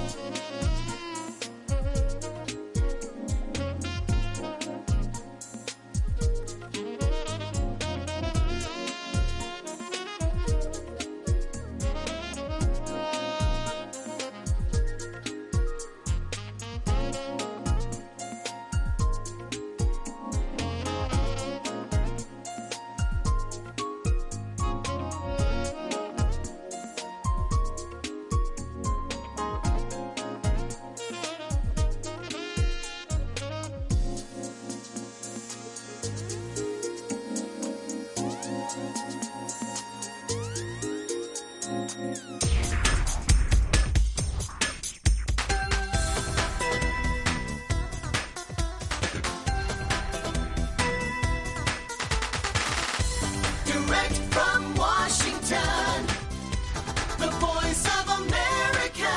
Direct from Washington, the voice of America,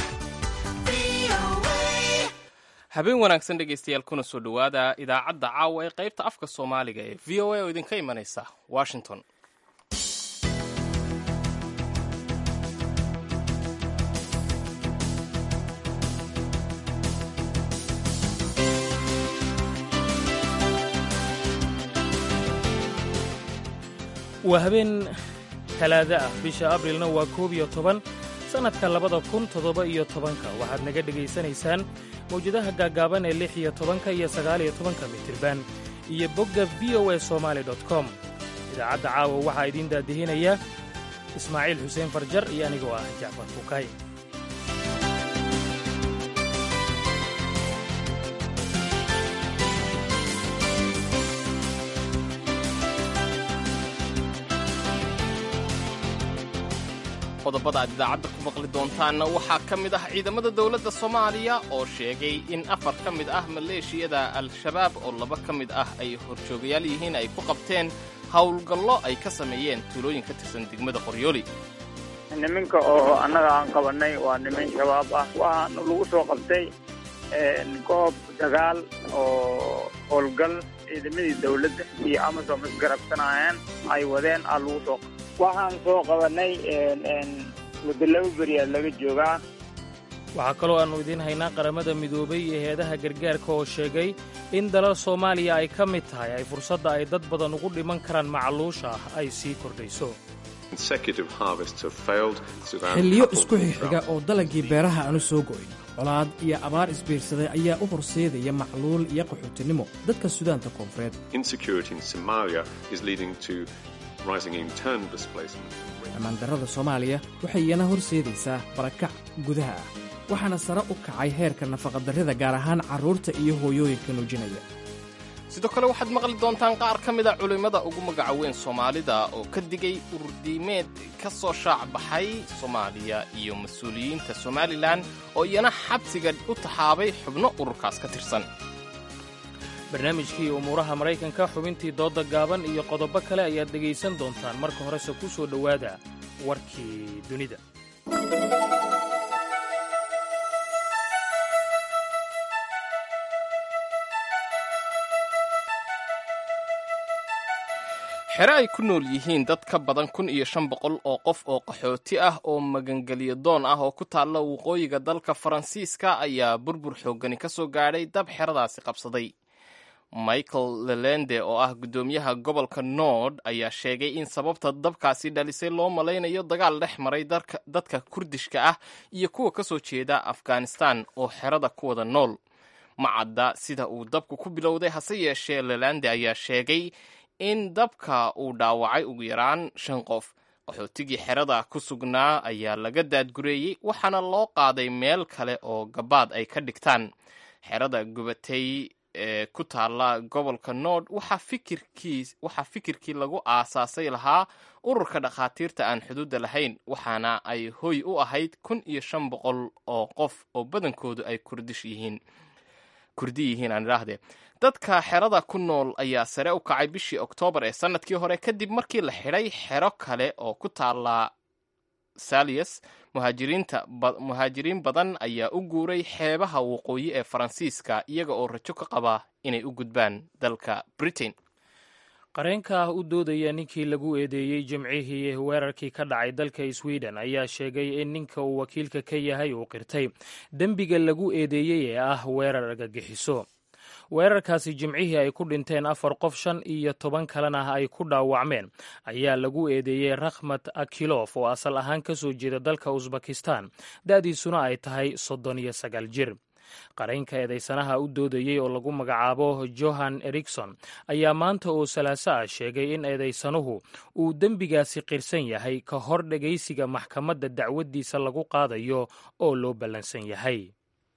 VOA. habeen wanaagsan dhegaystayaal kuna soo dhowaada idaacadda caawa ee qaybta afka soomaaliga ee v o a oo idinka imanaysa washington waa habeen talaado ah bisha abrilna waa koob iyo toban sannadka labada kun toddoba iyo tobanka waxaad naga dhegaysanaysaan mawjadaha gaaggaaban ee lix iyo tobanka iyo sagaal iyo tobanka mitirban iyo bogga v o a somaali dot com idaacadda caawa waxaa idiin daadihinaya ismaaciil xuseen farjar iyo anigoo ah jacfar fukay qodobada aad idaacadda ku maqli doontaanna waxaa ka mid ah ciidamada dowladda soomaaliya oo sheegay in afar ka mid ah maleeshiyada al-shabaab oo laba ka mid ah ay horjoogayaal yihiin ay ku qabteen howlgallo ay ka sameeyeen tuulooyin ka tirsan degmada qoryooli niminka oo annaga aan qabanay waa niman shabaab ah waxaana lagu soo qabtay goob dagaal oo howlgal ciidamadii dawladda iyo amazon isgarabsanayeen ay wadeen aa lagu soo qabtay waxaan soo qabanay muddo laba beriyaa laga joogaa waxaa kaloo aannu idiin haynaa qaramada midoobay iyo heedaha gargaarka oo sheegay in dalal soomaaliya ay ka mid tahay ay fursadda ay dad badan ugu dhiman karaan macluusha ah ay sii kordhayso xilliyo isku xigxiga oo dalagii beeraha aanu soo go'in colaad iyo abaar isbiirsaday ayaa u horseedaya macluul iyo qaxootinimo dadka sudaanta koonfureed ammaandarrada soomaaliya waxay iyana horseedaysaa barakac gudaha ah waxaana sare u kacay heerka nafaqadarrida gaar ahaan carruurta iyo hooyooyinka nuujinaya sidoo kale waxaad maqli doontaan qaar ka mid a culimmada ugu magaca weyn soomaalida oo ka digay ururdiimeed ka soo shaac baxay soomaaliya iyo mas-uuliyiinta somalilan oo iyana xabsiga u taxaabay xubno ururkaas ka tirsan barnaamijkii umuuraha maraykanka xubintii doodda gaaban iyo qodobo kale ayaad dhegaysan doontaan marka horese ku soo dhowaada warkii dunida xere ay ku nool yihiin dad ka badan kun iyo shan boqol oo qof oo qaxooti ah oo magangelyo doon ah oo ku taalla waqooyiga dalka faransiiska ayaa burbur xooggani ka soo gaadhay dab xeradaasi qabsaday michael lelende oo ah guddoomiyaha gobolka nord ayaa sheegay in sababta dabkaasi dhalisay loo malaynayo dagaal dhex maray dadka kurdishka ah iyo kuwa ka soo jeeda afghanistan oo xerada ku wada nool ma cadda sida uu dabku ku bilowday hase yeeshee lelande ayaa sheegay in dabka uu dhaawacay ugu yaraan shan qof qaxootigii xerada ku sugnaa ayaa laga daadgureeyey waxaana loo qaaday meel kale oo gabaad ay ka dhigtaan xerada gubatay ee ku taalla gobolka nord waxaa fikirkii lagu aasaasay lahaa ururka dhakhaatiirta aan xuduudda lahayn waxaana ay hoy u ahayd kun iyo shan boqol oo qof oo badankoodu ay kurdish yihiin kurdi yihiin aan idhaahdee dadka xerada ku nool ayaa sare u kacay bishii oktoobar ee sannadkii hore kadib markii la xidhay xero kale oo ku taalla salius muhaajiriin badan ayaa u guuray xeebaha waqooyi ee faransiiska iyaga oo rajo ka qaba inay u gudbaan dalka britain qareenka ah u doodaya ninkii lagu eedeeyey jimcihii weerarkii ka dhacay dalka sweden ayaa sheegay in ninka uu wakiilka ka yahay uu qirtay dembiga lagu eedeeyey ee ah weerar argagixiso weerarkaasi jimcihii ay ku dhinteen afar qof shan iyo toban kalena ay ku dhaawacmeen ayaa lagu eedeeyey rakhmat akilof oo asal ahaan ka soo jeeda dalka usbakistan da'diisuna ay tahay soddon iyo sagaal jir qaraynka eedaysanaha u doodayey oo lagu magacaabo johan erikson ayaa maanta oo salaaso ah sheegay in eedaysanuhu uu dembigaasi qirsan yahay ka hor dhegaysiga maxkamadda dacwaddiisa lagu qaadayo oo loo ballansan yahay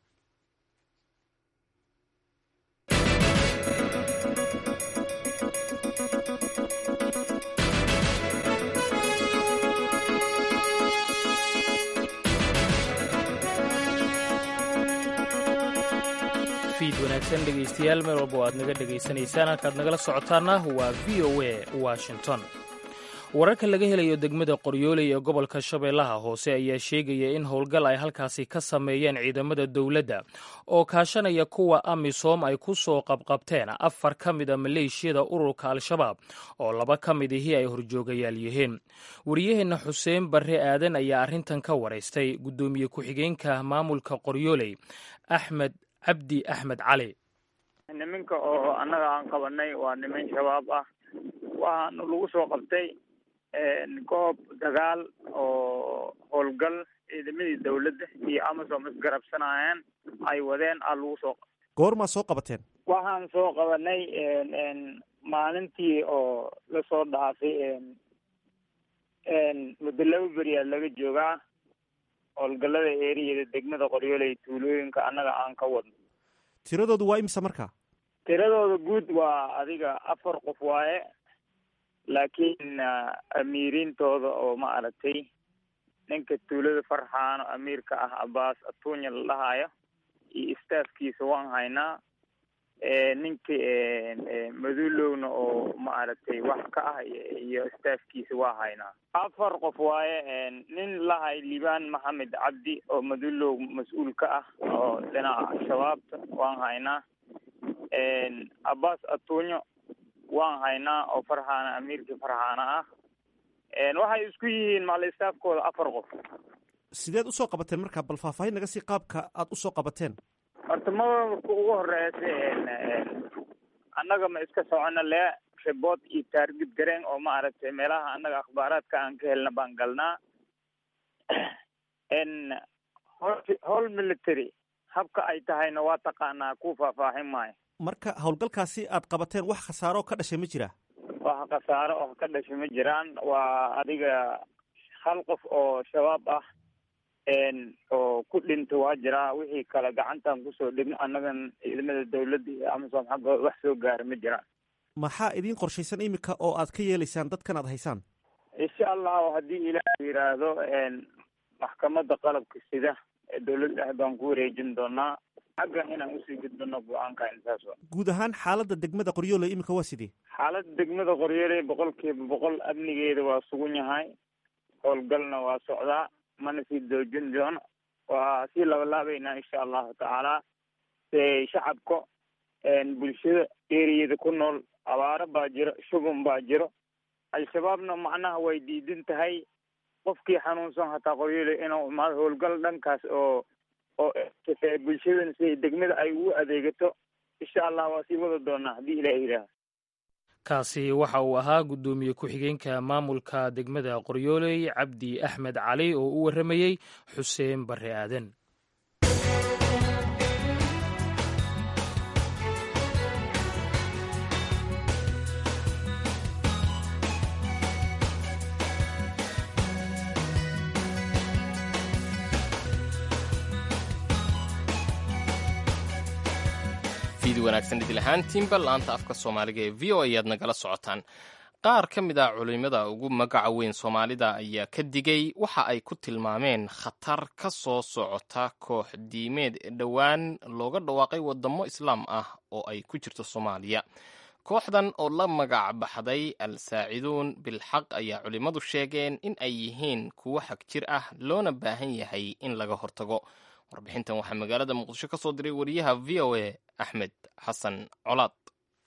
fiid wanaagsan dhegaystayaal meel walba oo aad naga dhegaysanaysaan halkaad nagala socotaana waa v o a washington wararka laga helayo degmada qoryooley ee gobolka shabeellaha hoose ayaa sheegaya in howlgal ay halkaasi ka sameeyeen ciidamada dowladda oo kaashanaya kuwa amisom ay ku soo qabqabteen afar ka mid a maleeshiyada ururka al-shabaab oo laba ka mid ihii ay horjoogayaal yihiin wariyaheenna xuseen barre aadan ayaa arrintan ka waraystay guddoomiye ku-xigeenka maamulka qoryooley axmed cabdi axmed cali niminka oo annaga aan qabanay waa niman shabaab ah waxaana lagu soo qabtay goob dagaal oo howlgal ciidamadii dawladda iyo amasom isgarabsanayeen ay wadeen aa lagu soo qabtay goormaa soo qabateen waxaan soo qabanay maalintii oo lasoo dhaafay muddo laba beriyaa laga joogaa howlgallada eeriyada degmada qoryooley tuulooyinka annaga aan ka wadno tiradoodu waa imisa markaa tiradooda guud waa adiga afar qof waaye laakiin amiiriintooda oo ma aragtay ninka tuulada farxaano amiirka ah abaas atuunya la dhahayo iyo staafkiisa waan haynaa ninka madulowna oo ma aragtay wax ka ah iyo staafkiisa waa haynaa afar qof waaye nin lahay liibaan maxamed cabdi oo madulow mas-uul ka ah oo dhinaca shabaabta waan haynaa abbas atuunyo waan haynaa oo farxaana amiirkii farxaana ah waxay isku yihiin macalistaafkooda afar qof sideed usoo qabateen markaa bal faahfaahin naga sii qaabka aad usoo qabateen horta maamulka ugu horeysa annaga ma iska socono lee ribood iyo taargid gareen oo ma aragtay meelaha annaga akhbaaraadka aan ka helna baan galnaa howl military habka ay tahayna waa taqaanaa ku faahfaahin maayo marka howlgalkaasi aad qabateen wax khasaaro ka dhashay ma jira wax khasaaro oo ka dhashay ma jiraan waa adiga hal qof oo shabaab ah oo ku dhinta waa jiraa wixii kale gacantan kusoo dhigno annagan ciidamada dawladda iyo amasom xaggooda wax soo gaara ma jiraan maxaa idiin qorshaysan iminka oo aad ka yeelaysaan dadkan aad haysaan insha allahu haddii ilaah yidhaahdo maxkamadda qalabka sida ee dawladda ah baan ku wareejin doonaa xaggan inaan usii gudbino go-aanka intaas wa guud ahaan xaaladda degmada qoryooley iminka waa sidee xaaladda degmada qoryooley boqol kiiba boqol amnigeeda waa sugan yahay howlgalna waa socdaa mana sii doojin doono waa sii labalaabaynaa insha allahu tacaala shacabka bulshada eriyada ku nool abaaro baa jiro shuban baa jiro al-shabaabna macnaha way diidan tahay qofkii xanuunsan hataa qoryooley inuu imaado howlgal dhankaas oo oo bulshadana si degmada ay ugu adeegato insha allah waa sii wada doonaa haddii ilaah yidhaaha kaasi waxa uu ahaa guddoomiye ku-xigeenka maamulka degmada qoryooley cabdi axmed cali oo u warramayey xuseen barre aadan wanaagsan idil ahaantiinba laanta afka soomaaliga ee v o ayaad nagala socotaan qaar ka mid a culimada ugu magaca weyn soomaalida ayaa ka digay waxa ay ku tilmaameen khatar ka soo socota koox diimeed dhowaan looga dhawaaqay wadamo islaam ah oo ay ku jirto soomaaliya kooxdan oo la magac baxday al saaciduun bilxaq ayaa culimmadu sheegeen in ay yihiin kuwo xag jir ah loona baahan yahay in laga hortago warbixintan waxaa magaalada muqdisho ka soo diray wariyaha v o a axmed xasan colaad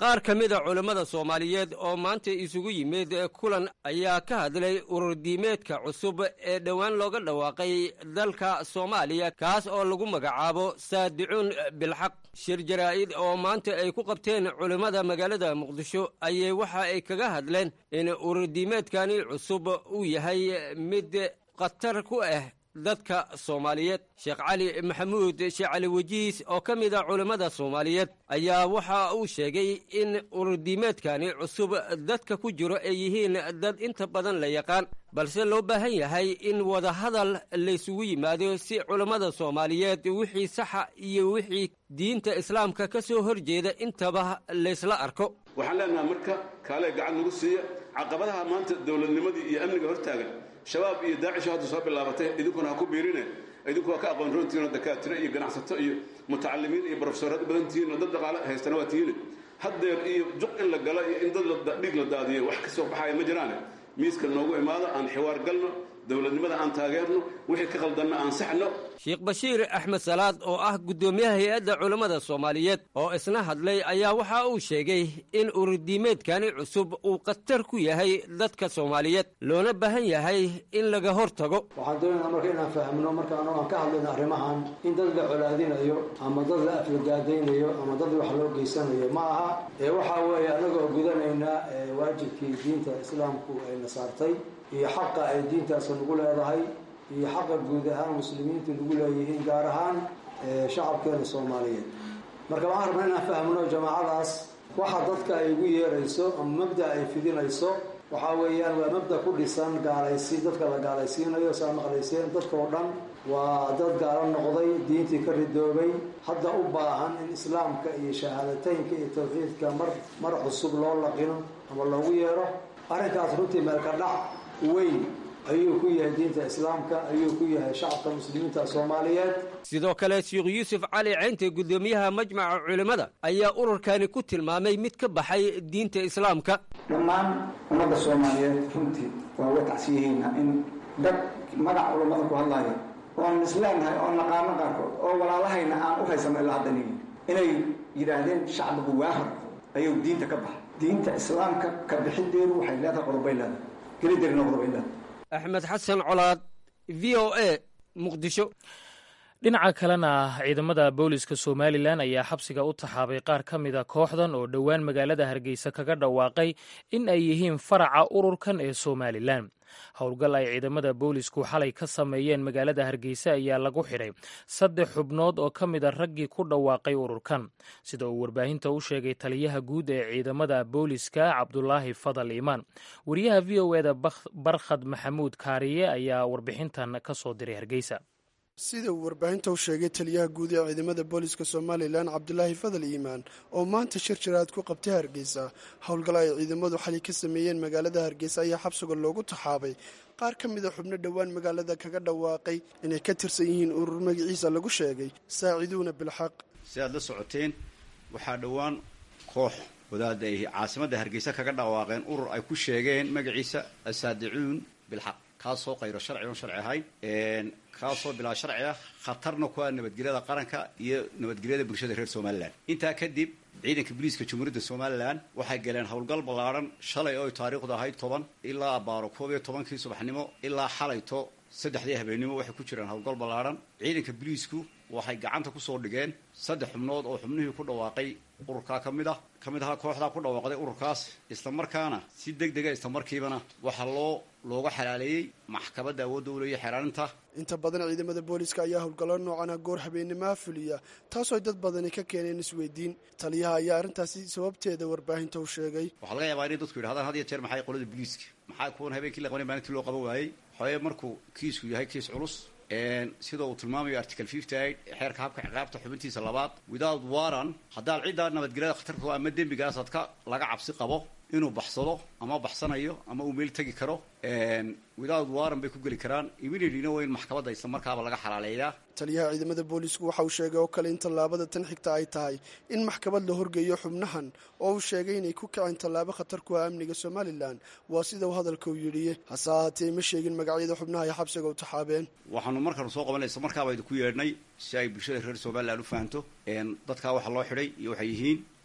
qaar ka mida culammada soomaaliyeed oo maanta isugu yimid kulan ayaa ka hadlay ururdiimeedka cusub ee dhowaan looga dhawaaqay dalka soomaaliya kaas oo lagu magacaabo saadicuun bilxaq shir jaraa'id oo maanta ay ku qabteen culimmada magaalada muqdisho ayay waxa ay kaga hadleen in ururdiimeedkani cusub uu yahay mid khatar ku ah dadka soomaaliyeed sheekh cali maxamuud sheekh cali wejiis oo ka mid a culammada soomaaliyeed ayaa waxa uu sheegay in ururdiimeedkani cusub dadka ku jiro ay yihiin dad inta badan la yaqaan balse loo baahan yahay in wadahadal laysugu yimaado si culammada soomaaliyeed wixii saxa iyo wixii diinta islaamka ka soo horjeeda intaba laysla arko waxaan leenaha marka kaalee gacan nagu siiya caqabadaha maanta dowladnimadii iyo amniga hortaagan shabaab iyo daacisho hadda soo bilaabatay idinkuna ha ku biirine idinku waa ka aqoon roontihiin oo dakaatiro iyo ganacsato iyo mutacalimiin iyo brofesorad badan tihiin oo dad dhaqaale haystana waa tihiine haddeer iyo juq in la galo iyo in dad dhiig la daadiyo wax ka soo baxaya ma jiraane miiska noogu imaado aan xiwaar galno dowladnimada aan taageerno wixii ka qaldanna aan saxno sheekh bashiir axmed salaad oo ah guddoomiyaha hay-adda culammada soomaaliyeed oo isna hadlay ayaa waxa uu sheegay in ururdiimeedkani cusub uu khatar ku yahay dadka soomaaliyeed loona baahan yahay in laga hor tago waxaan doonaynaa marka inaan fahmno marka anu aan ka hadlayno arrimahan in dad la colaadinayo ama dad la aflagaadaynayo ama dad wax loo geysanayo ma aha ee waxaa weeye anagoo gudanaynaa waajibkii diinta islaamku ayna saartay iyo xaqa ay diintaasi nagu leedahay iyo xaqa guud ahaan muslimiintu nagu leeyihiin gaar ahaan shacabkeena soomaaliyeed marka waxaan rabnaa inaan fahmno jamaacadaas waxa dadka ay ugu yeerayso ama mabda ay fidinayso waxaa weeyaan waa mabda ku dhisan gaalaysi dadka la gaalaysiinayo saa maqlayseen dadkao dhan waa dad gaalo noqday diintii ka ridoobay hadda u baahan in islaamka iyo shahaadateynka iyo tawxiidka mar mar cusub loo laqino ama loogu yeero arrinkaas runtii meelka dhac weyn ayuu ku yahay diinta islaamka ayuu ku yahay shacabka muslimiinta soomaaliyeed sidoo kale sheekh yuusuf cali ceynte guddoomiyaha majmaca culimmada ayaa ururkani ku tilmaamay mid ka baxay diinta islaamka dhammaan ummadda soomaaliyeed runtii waa uga tacsiyihiina in dad magac culammada ku hadlaya oon isleenahay oon naqaano qaarkood oo walaalahayna aan u haysano ilaa haddan yihin inay yidhaahdeen shacbigu waahar ayuu diinta ka baxay diinta islaamka ka bixideedu waxay leedahay qodobay leedahay gelideerina qodobay leedahay axmed xasan colaad v o a muqdisho dhinaca kalena ciidamada booliska somalilan ayaa xabsiga u taxaabay qaar ka mida kooxdan oo dhowaan magaalada hargeysa kaga dhawaaqay in ay yihiin faraca ururkan ee somalilan howlgal ay ciidamada boolisku xalay ka sameeyeen magaalada hargeysa ayaa lagu xidhay saddex xubnood oo ka mida raggii ku dhawaaqay ururkan sida uu warbaahinta u sheegay taliyaha guud ee ciidamada booliska cabdulaahi fadal iimaan wariyaha v o eda barkhad maxamuud kaariye ayaa warbixintan ka soo diray hargeysa sida uu warbaahinta u sheegay taliyaha guud ee ciidamada booliska somalilan cabdulaahi fadal iimaan oo maanta shir jaraad ku qabtay hargeysa howlgal ay ciidamadu xali ka sameeyeen magaalada hargeysa ayaa xabsiga loogu taxaabay qaar ka mida xubno dhowaan magaalada kaga dhawaaqay inay ka tirsan yihiin urur magaciisa lagu sheegay saaciduuna bilxaq si aad la socoteen waxaa dhowaan koox wadaada ay caasimadda hargeysa kaga dhawaaqeen urur ay ku sheegeen magaciisa asaadicuun bilxaq kaasoo qayro sharci oon sharci ahayn kaasoo bilaa sharci ah khatarna ku ah nabadgelyada qaranka iyo nabadgelyada bulshada reer somalilan intaa kadib ciidanka booliiska jamhuuriyadda somalilan waxay galeen howlgal ballaadhan shalay oo ay taariikhdu ahayd toban ilaa abaaro koob iyo tobankii subaxnimo ilaa xalayto saddexdii habeennimo waxay ku jireen howlgal ballaadhan ciidanka booliisku waxay gacanta kusoo dhigeen saddex xubnood oo xubnihii ku dhawaaqay ururkaa ka mid ah ka mid ahaa kooxdaa ku dhawaaqday ururkaas islamarkaana si deg dega islamarkiibana waxaa loo looga xalaaleeyey maxkamadda awoodda u leeya xeraaninta inta badan ciidamada booliska ayaa howlgallo noocana goor habeennimaha fuliya taasoo dad badani ka keeneen isweydiin taliyaha ayaa arrintaasi sababteeda warbaahinta u sheegay waxaa laga yaabaa inay dadku yidhahdaan had iyo jeer maxay qolada booliiska maxaa kuwan habeenkii la qabanay maalintii loo qaban waayey waxaweye markuu kiisku yahay kiis culus sida uu tilmaamayo article fifty eight xeerka habka ciqaabta xubintiisa labaad without waran haddaad ciddaa nabadgelyada khatarta ama dembigaas ad ka laga cabsi qabo inuu baxsado ama baxsanayo ama uu meel tegi karo without waran bay ku geli karaan immediatelyna waa in maxkamadda isla markaaba laga xalaaleeyaa taliyaha ciidamada boolisku waxa uu sheegay oo kale in tallaabada tan xigta ay tahay in maxkamad la horgeeyo xubnahan oo uu sheegay inay ku kaceen tallaabo khatar ku ah amniga somalilan waa sida uu hadalka u yidhi hase ahaatee ma sheegin magacyada xubnaha ay xabsiga u taxaabeen waxaanu markaanu soo qabanay isla markaaba idinku yeedhnay si ay bulshada reer somalilan u fahanto dadkaa waxaa loo xidhay iyo waxay yihiin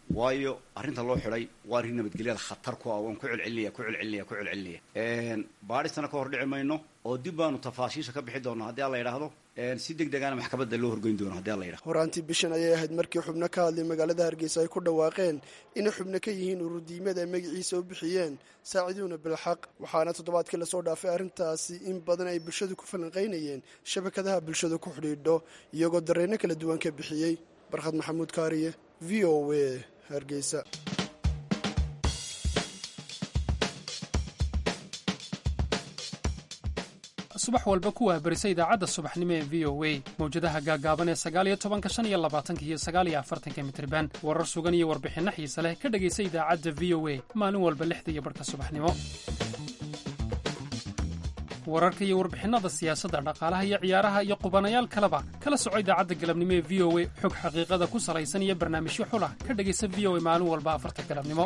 waayo arrinta loo xidhay waa arrin nabadgelyada khatar ku ah waan ku celcelinaya ku celcelinaya ku celcelinaya baadhistana ka hor dhici mayno oo dib baanu tafaasiisha ka bixi doonaa haddii alla yidhaahdo si deg degana maxkamadda loo horgeyn doono haddii alla yidhahdo horaantii bishan ayay ahayd markii xubno ka hadlay magaalada hargeysa ay ku dhawaaqeen inay xubno ka yihiin ururdiimada ay magaciisa u bixiyeen saaciduuna bilxaq waxaana toddobaadkii lasoo dhaafay arrintaasi in badan ay bulshadu ku falanqaynayeen shabakadaha bulshadu ku xidhiidho iyagoo dareenno kala duwan ka bixiyey barkhad maxamuud kaariye v o a hargeysa subax walba ku waabarisa idaacadda subaxnimo ee v o a mawjadaha gaagaaban ee sagaaliyo tobanka shan iyo labaatanka iyo sagaaliyo afartanka mitriban warar sugan iyo warbixinno xiise leh ka dhegaysa idaacadda v o a maalin walba lixda iyo barhka subaxnimo wararka iyo warbixinnada siyaasadda dhaqaalaha iyo ciyaaraha iyo qubanayaal kaleba kala soco idaacadda galabnimo ee v o a xog xaqiiqada ku salaysan iyo barnaamijyo xulah ka dhegaysa v o a maalin walba afarta galabnimo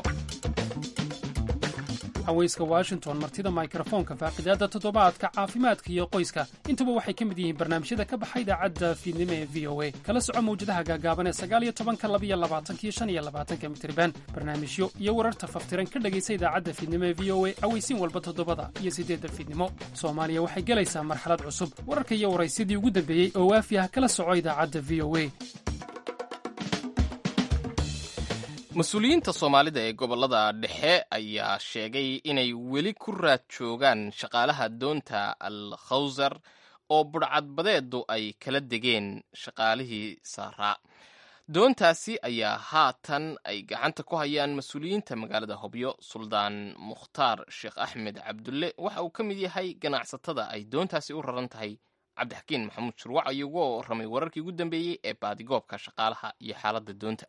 haweyska washington martida mikrofoonka faaqidaadda toddobaadka caafimaadka iyo qoyska intuba waxay ka mid yihiin barnaamijyada ka baxa idaacadda fiidnimo ee v o a kala soco mawjadaha gaagaaban ee sagaaliyo tobanka labiyo labaatankiyo shan iyo labaatanka mitriban barnaamijyo iyo wararta faftiran ka dhegaysa idaacadda fiidnimo ee v o a aweysiin walba toddobada iyo siddeedda fiidnimo soomaaliya waxay gelaysaa marxalad cusub wararka iyo waraysyadii ugu dambeeyey oo waafi ah kala soco idaacadda v o a mas-uuliyiinta soomaalida ee gobollada dhexe ayaa sheegay inay weli ku raad joogaan shaqaalaha doonta al khawsar oo budhcadbadeedu ay kala degeen shaqaalihii saaraa doontaasi ayaa haatan ay gacanta ku hayaan mas-uuliyiinta magaalada hobyo suldaan mukhtaar sheekh axmed cabdulle waxa uu ka mid yahay ganacsatada ay doontaasi u raran tahay cabdixakiin maxamuud shurwac ayuu uga warramay wararkii ugu dambeeyey ee baadigoobka shaqaalaha iyo xaaladda doonta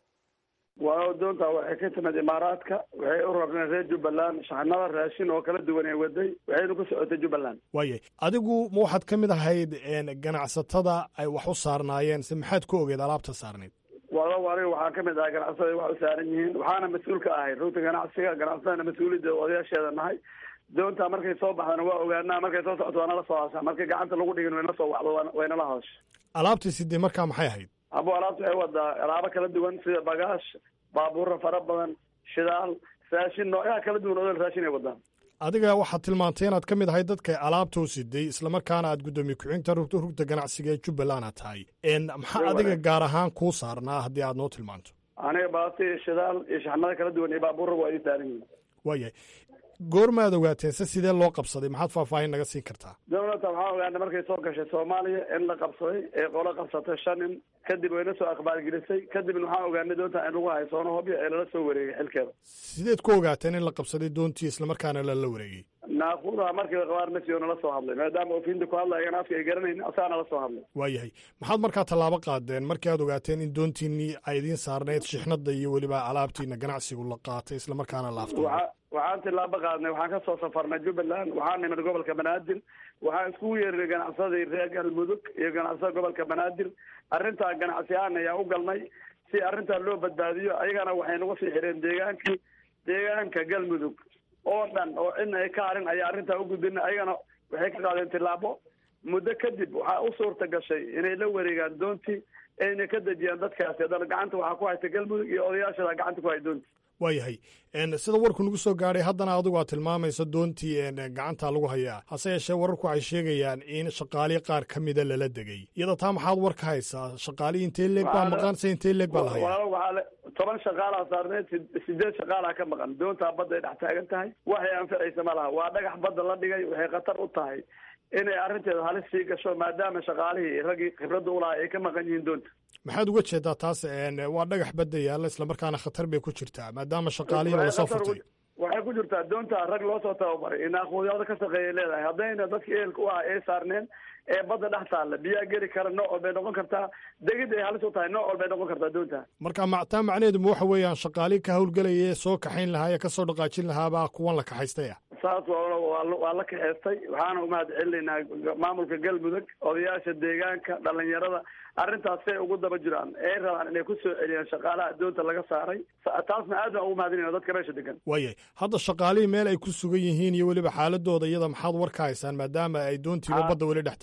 waa doonta waxay ka timid imaaraadka waxay u rarneen reer jubbaland shaxnada raashin oo kala duwan ee waday waxayna ku socotay jubbaland waayay adigu ma waxaad ka mid ahayd ganacsatada ay wax u saarnaayeen se maxaad ku ogeed alaabta saarnayd wado aniga waxaa ka mid ahay ganacsatada wax u saaran yihiin waxaana mas-uul ka ahay rugta ganacsiga ganacsadana mas-uuliyadda odayaasheeda nahay doonta markay soo baxdana waa ogaanaa markay soo socoto waa nala soo hashaa markay gacanta lagu dhigin wayna soo waxdo waynala hadasha alaabtii sidee markaa maxay ahayd abo alaabta waxay wadaa alaabo kala duwan sida bagaash baabuura fara badan shidaal raashin noocyaha kala duwan odol raashin ay wadaan adiga waxaad tilmaantay inaad ka mid ahay dadka alaabta u siday islamarkaana aad guddoomiye ku-xigta rugta rugta ganacsiga ee jubbaland aad tahay maxaa adiga gaar ahaan kuu saarnaa haddii aad noo tilmaanto aniga baati shidaal iyo shaxnada kala duwan iyo baabuurra waa ii saaran yihiin waayahay goormaad ogaateen se sidee loo qabsaday maxaad faahfaahin naga siin kartaa dowladda waxaan ogaanay markay soo gashay soomaaliya in la qabsaday ee qolo qabsatay shan nin kadib wayna soo akhbaargelisay kadibna waxaan ogaanay doonta in lagu haysoono hobyo ee lala soo wareegay xilkeeda sideed ku ogaateen in la qabsaday doontii islamarkaana lala wareegay naaquudaha markii qabaar masiyo nala soo hadlay maadaama ofiinta ku hadlayana afka ay garanayn asaa nala soo hadlay waayahay maxaad markaa tallaabo qaadeen markii aad ogaateen in doontiinii ay idiin saarneyd shixnada iyo weliba alaabtiina ganacsigu la qaatay islamarkaana laafto waxaan tilaabo qaadnay waxaan ka soo safarnay jubbaland waxaan nimid gobolka banaadir waxaan iskugu yeerinay ganacsadii reer galmudug iyo ganacsada gobolka banaadir arrintaa ganacsi ahaan ayaan u galnay si arrintaa loo badbaadiyo ayagana waxay nagu sii xireen deegaankii deegaanka galmudug oo dhan oo cidna ay ka harin ayaa arrintaa u gudbina ayagana waxay ka qaadeen tilaabo muddo kadib waxaa u suurta gashay inay la wareegaan doontii ayna ka dejiyaan dadkaasi haddana gacanta waxaa ku haysta galmudug iyo odayaashada gacanta ku hay doontii waayahay sida warku nagu soo gaadhay haddana adigu aad tilmaamayso doontii gacanta lagu hayaa hase yeeshee wararku waxay sheegayaan in shaqaalihi qaar ka mida lala degay iyada taa maxaad war ka haysaa shaqaalihii intee leeg baa maqan se intee leeg baa la hayaa waxaa toban shaqaalaa saarneed sideed shaqaalaa ka maqan doontaa badda ay dhex taagan tahay waxay anficaysa ma laha waa dhagax badda la dhigay waxay khatar u tahay inay arrinteeda halis sii gasho maadaama shaqaalihii raggii khibradda ulahaa ay ka maqan yihiin doonta maxaad uga jeedaa taas waa dhagax badda yaalla islamarkaana khatar bay ku jirtaa maadaama shaqaalihiina lasoo furtay waxay ku jirtaa doonta rag loo soo tababaray inaaquudyada ka shaqeeyay leedahay haddayna dadka ehelka u ah ay saarneen ee badda dhex taalla biyaa geli kara nooc walbay noqon kartaa degid ay halis u tahay nooc walbay noqon kartaa doonta marka mactaa macnaheedu ma waxa weeyaan shaqaalihii ka hawlgelaya ee soo kaxayn lahaa ee kasoo dhaqaajin lahaabaa kuwan la kaxaystaya saas waa la kaxeystay waxaana umahad celinaynaa maamulka galmudug odayaasha deegaanka dhalinyarada arrintaas say ugu daba jiraan ay rabaan inay ku soo celiyaan shaqaalaha doonta laga saaray taasna aad baan ugu mahadinayna dadka meesha degan waayay hadda shaqaalihii meel ay ku sugan yihiin iyo weliba xaaladooda iyada maxaad war ka haysaan maadaama ay doontiiba badda weli dhex taallo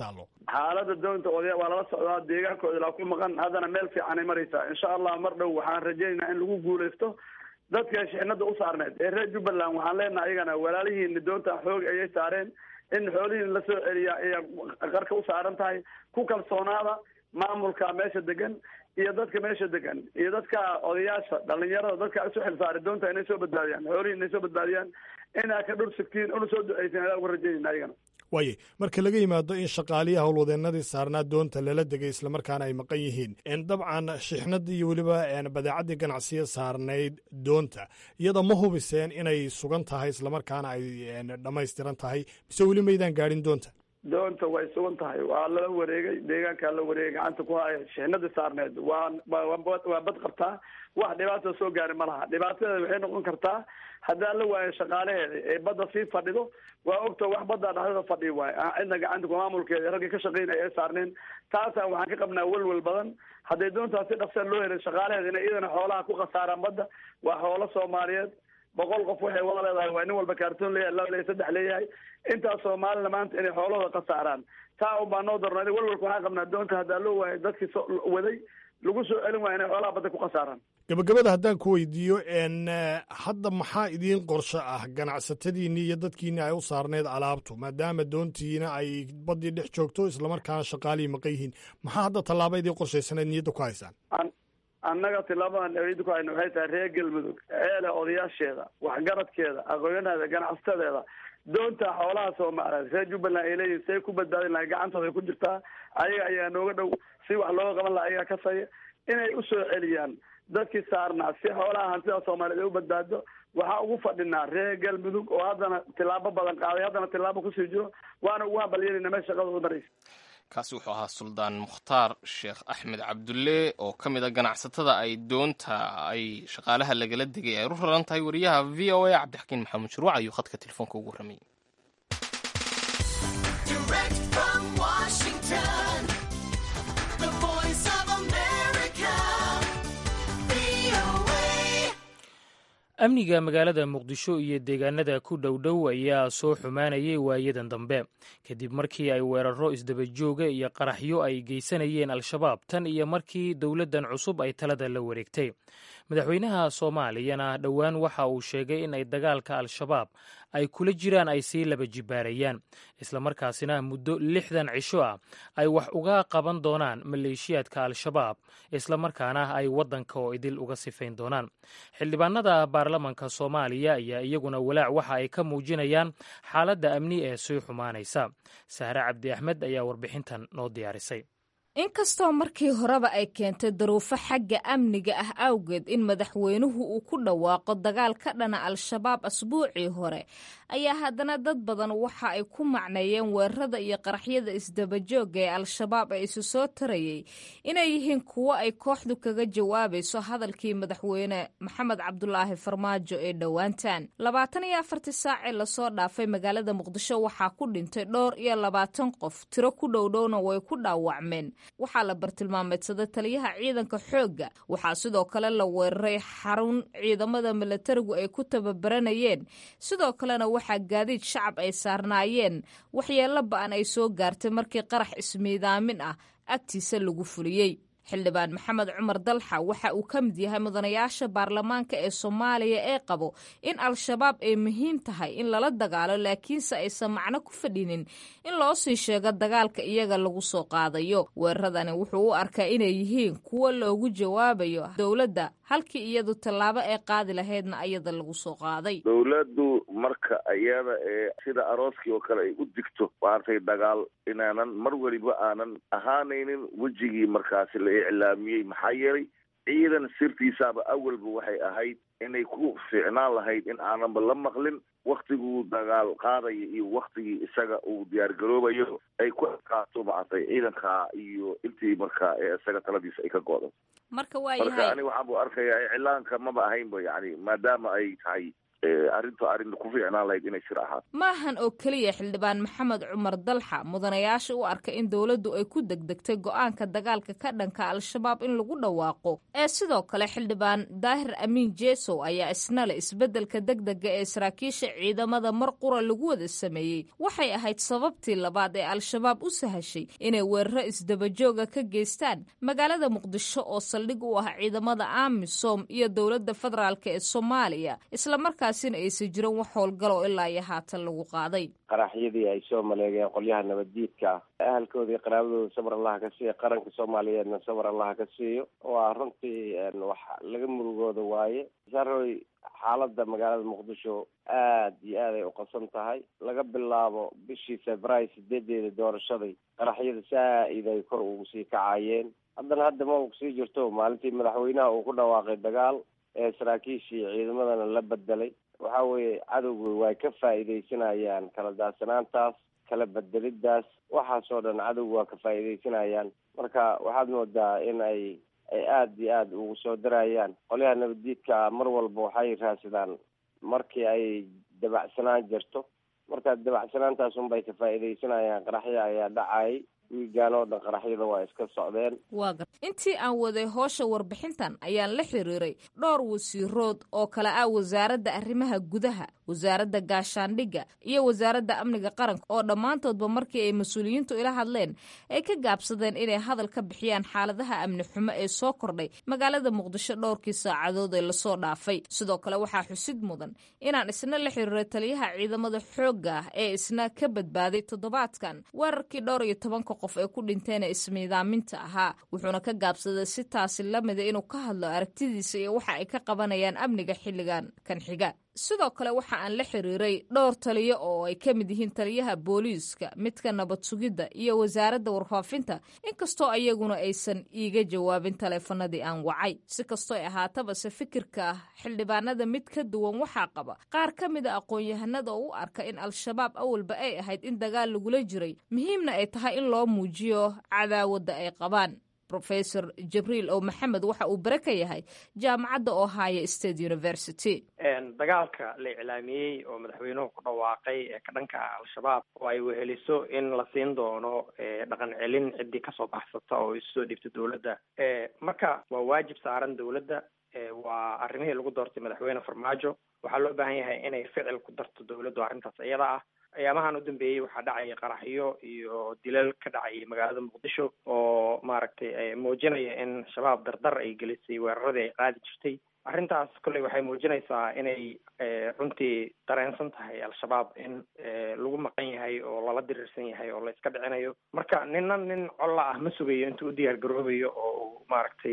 xaalada doonta odaya waa lala socdaa deegaankooda ilaa ku maqan haddana meel fiicanay maraysaa insha allah mar dhow waxaan rajaynaynaa in lagu guuleysto dadka shixnada u saarneed ee reer jubbaland waxaan leenahay ayagana walaalihiina doonta xoog ayay saareen in xoolihiin lasoo celiya ayaa qarka u saaran tahay ku kalsoonaada maamulka meesha degan iyo dadka meesha degan iyo dadka odayaasha dhalinyarada dadka isu xilsaaray doonta inay soo badbaadiyaan xoolihi inay soo badbaadiyaan inaa ka dhur sigtiin una soo duceysin adaa uga rajaynayna ayagana waaye marka laga yimaado in shaqaalihii howlwadeennadii saarnaa doonta lala degay islamarkaana ay maqan yihiin dabcan shixnadii iyo weliba badeecaddii ganacsiya saarnayd doonta iyada ma hubiseen inay sugan tahay islamarkaana ay dhammaystiran tahay mise weli maydaan gaadhin doonta doonta way sugan tahay waa lala wareegay deegaankaa la wareegay gacanta ku haya shixnadii saarneed waa waa bad qabtaa wax dhibaata soo gaari ma laha dhibaatadeeda waxay noqon kartaa haddaan la waayo shaqaalaheeda ee badda sii fadhido waa ogta wax badda dhexdada fadhi waayo cidna gacanta ku maamulkeeda raggii ka shaqeynaya ee saarneen taasa waxaan ka qabnaa welwel badan hadday doontaas si dhaqsan loo helay shaqaalaheeda inay iyadana xoolaha ku khasaaraan badda waa xoolo soomaaliyeed boqol qof waxay wada leedahay waa nin walba kaartoon leeyahay laba leeyahay saddex leeyahay intaas soomaalina maanta inay xoolahooda khasaaraan taa un baa noo darnay welwelka waxaan qabnaa doonta haddaa loo waayo dadkii so waday lagu soo celin waaya inay xoolaha badda ku khasaaraan gabagabada haddaan ku weydiiyo hadda maxaa idiin qorsho ah ganacsatadiinii iyo dadkiinii ay u saarneyd alaabtu maadaama doontiina ay baddii dhex joogto islamarkaana shaqaalihii maqan yihiin maxaa hadda tallaaba idiin qorshaysanayd niyadda ku haysaan annaga tilaabadan aweyda ku hayna waxay tahay reer galmudug eele odayaasheeda waxgaradkeeda aqoonyaheeda ganacsadeeda doonta xoolaha soomaaliyeed reer jubbaland ay leeyihin say ku badbaadin lahay gacantooda ku jirtaa ayaga ayaa nooga dhow si wax looga qaban laha ayagaa kasaya inay usoo celiyaan dadkii saarnaa si xoolaha hantida soomaaliyeed ay u badbaado waxaa ugu fadhinaa reer galmudug oo haddana tilaabo badan qaaday haddana tilaabo kusii jiro waana ugu hambalyeelina meel shaqadooda maraysa kaasi wuxuu ahaa suldaan mukhtaar sheekh axmed cabdulle oo ka mid a ganacsatada ay doonta ay shaqaalaha lagala degay ay u raran tahay wariyaha v o a cabdixakiin maxamuud shuruuc ayuu khadka telefoonka ugu warramayay amniga magaalada muqdisho iyo deegaanada ku dhowdhow ayaa soo xumaanayay waayadan dambe kadib markii ay weeraro isdabajooga iyo qaraxyo ay geysanayeen al-shabaab tan iyo markii dowladdan cusub ay talada la wareegtay madaxweynaha soomaaliyana dhowaan waxa uu sheegay in ay dagaalka al-shabaab ay kula jiraan ay sii laba jibaarayaan islamarkaasina muddo lixdan cisho ah ay wax uga qaban doonaan maleeshiyaadka al-shabaab islamarkaana ay waddanka oo idil uga sifayn doonaan xildhibaanada baarlamanka soomaaliya ayaa iyaguna walaac waxa ay ka muujinayaan xaaladda amni ee sii xumaanaysa sahre cabdi axmed ayaa warbixintan noo diyaarisay inkastoo markii horeba ay keentay daruufo xagga amniga ah awgeed in madaxweynuhu uu ku dhawaaqo dagaal ka dhana al-shabaab asbuucii hore ayaa haddana dad badan waxa ay ku macneeyeen weerarada iyo qaraxyada isdabajooga ee al-shabaab ee isu soo tarayay inay yihiin kuwo ay kooxdu kaga jawaabayso hadalkii madaxweyne maxamed cabdulaahi farmaajo ee dhowaantan labaatan iyo afartii saacee lasoo dhaafay magaalada muqdisho waxaa ku dhintay dhowr iyo labaatan qof tiro ku dhowdhowna way ku dhaawacmeen waxaa la bartilmaameedsaday taliyaha ciidanka xoogga waxaa sidoo kale la weeraray xarun ciidamada milatarigu ay ku tababaranayeen sidoo kalena waxaa gaadiid shacab ay saarnaayeen waxyeello ba-an ay soo gaartay markii qarax ismiidaamin ah agtiisa lagu fuliyey xildhibaan maxamed cumar dalxa waxa uu ka mid yahay mudanayaasha baarlamaanka ee soomaaliya ee qabo in al-shabaab ay muhiim tahay in lala dagaalo laakiinse aysan macno ku fadhinin in loo sii sheego dagaalka iyaga lagu soo qaadayo weeraradani wuxuu u arkaa inay yihiin kuwo loogu jawaabayo dowladda halkii iyadu tallaabo ay qaadi lahaydna ayada lagu soo qaaday dowladdu marka iyada ee sida arooskii oo kale ay u digto maartay dagaal inaanan mar weliba aanan ahaanaynin wejigii markaasi la iclaamiyey maxaa yeelay ciidan sirtiisaaba awalba waxay ahayd inay ku fiicnaan lahayd in aananba la maqlin waktiguu dagaal qaadaya iyo waktigii isaga uu diyaargaroobayo ay ku adkaato maartay ciidanka iyo intii markaa ee isaga taladiisa ay ka go'do marka marka ani waxaan bu arkayaa iclaanka maba ahaynba yani maadaama ay tahay arrintu arrin ku fiicnaan lahayd inay sir ahaato maahan oo keliya xildhibaan maxamed cumar dalxa mudanayaasha u arka in dowladdu ay ku degdegtay go-aanka dagaalka ka dhanka al-shabaab in lagu dhawaaqo ee sidoo kale xildhibaan daahir amiin jesow ayaa isna le isbeddelka degdega ee saraakiisha ciidamada mar qura lagu wada sameeyey waxay ahayd sababtii labaad ee al-shabaab u sahashay inay weeraro isdabajooga ka geystaan magaalada muqdisho oo saldhig u ah ciidamada amisom iyo dowladda federaalk ee soomaaliya islamarkaasina aysan jiran wax howlgalo ilaa iyo haatan lagu qaaday qaraxyadii ay soo maleegeen qolyaha nabaddiidka ahalkooda iyo qaraabadooda sabar allaha ka siiya qaranka soomaaliyeedna sabar allaha ka siiyo waa runtii wax laga murugooda waaye saroy xaaladda magaalada muqdisho aad iyo aad ay uqabsan tahay laga bilaabo bishii februaayo sideedeeda doorashaday qaraxyada saa-id ay kor ugu sii kacayeen haddana hadda ma kusii jirto maalintii madaxweynaha uu ku dhawaaqay dagaal ee saraakiishii ciidamadana la bedelay waxa weeye cadowga way ka faa'iidaysanayaan kala daadsanaantaas kala bedelidaas waxaasoo dhan cadowga waa ka faa'iidaysanayaan marka waxaad moodaa in ay ay aada iyo aada ugu soo darayaan qolyaha nabaddiidka mar walba waxay raadsadaan markii ay dabacsanaan jirto marka dabacsanaantaas unbay ka faa'iidaysanayaan qaraxya ayaa dhacayay wiigaan oo dhan qaraxyada waa iska socdeen waa gar intii aan waday hoosha warbixintan ayaan la xiriiray dhowr wasiirood oo kale ah wasaaradda arrimaha gudaha wasaaradda gaashaandhigga iyo wasaaradda amniga qaranka oo dhammaantoodba markii ay mas-uuliyiintu ila hadleen ay ka gaabsadeen inay hadal ka bixiyaan xaaladaha amni xumo ee soo kordhay magaalada muqdisho dhowrkii saacadood ee lasoo dhaafay sidoo kale waxaa xusid mudan inaan isna la xiriiray taliyaha ciidamada xoogga ah ee isna ka badbaaday toddobaadkan weerarkii dhowr iyo tobanka qof ee ku dhinteen ee ismiidaaminta ahaa wuxuuna ka gaabsaday si taasi la mida inuu ka hadlo aragtidiisa iyo waxa ay ka qabanayaan amniga xilligan kan xiga sidoo kale waxa aan la xiriiray dhowr taliyo oo ay ka mid yihiin taliyaha booliiska midka nabad sugidda iyo wasaaradda warfaafinta inkastoo ayaguna aysan iiga jawaabin taleefanadii aan wacay si kastoo ay ahaatabase fikirka xildhibaanada mid ka duwan waxaa qaba qaar ka mida aqoon-yahanada oo u arka in al-shabaab awalba ay ahayd in dagaal lagula jiray muhiimna ay tahay in loo muujiyo cadaawadda ay qabaan rofesor jibriil ow maxamed waxa uu bare ka yahay jaamacadda ohio state university dagaalka la iclaamiyey oo madaxweynuhu ku dhawaaqay ee ka dhanka ah al-shabaab oo ay weheliso in la siin doono dhaqan celin ciddii kasoo baxsata oo isu soo dhiibta dowladda marka waa waajib saaran dowladda waa arrimihii lagu doortay madaxweyne farmaajo waxaa loo baahan yahay inay ficil ku darto dowladdu arrintaas iyada ah ayaamahan u dambeeyey waxaa dhacaya qaraxyo iyo dilal ka dhacayay magaalada muqdisho oo maaragtay muujinaya in shabaab dardar ay gelisay weeraradii ay qaadi jirtay arrintaas kolley waxay muujinaysaa inay runtii dareensan tahay al-shabaab in lagu maqan yahay oo lala diriirsan yahay oo la iska dhicinayo marka nina nin colla ah ma sugayo intuu u diyaar garoobayo oo maaragtay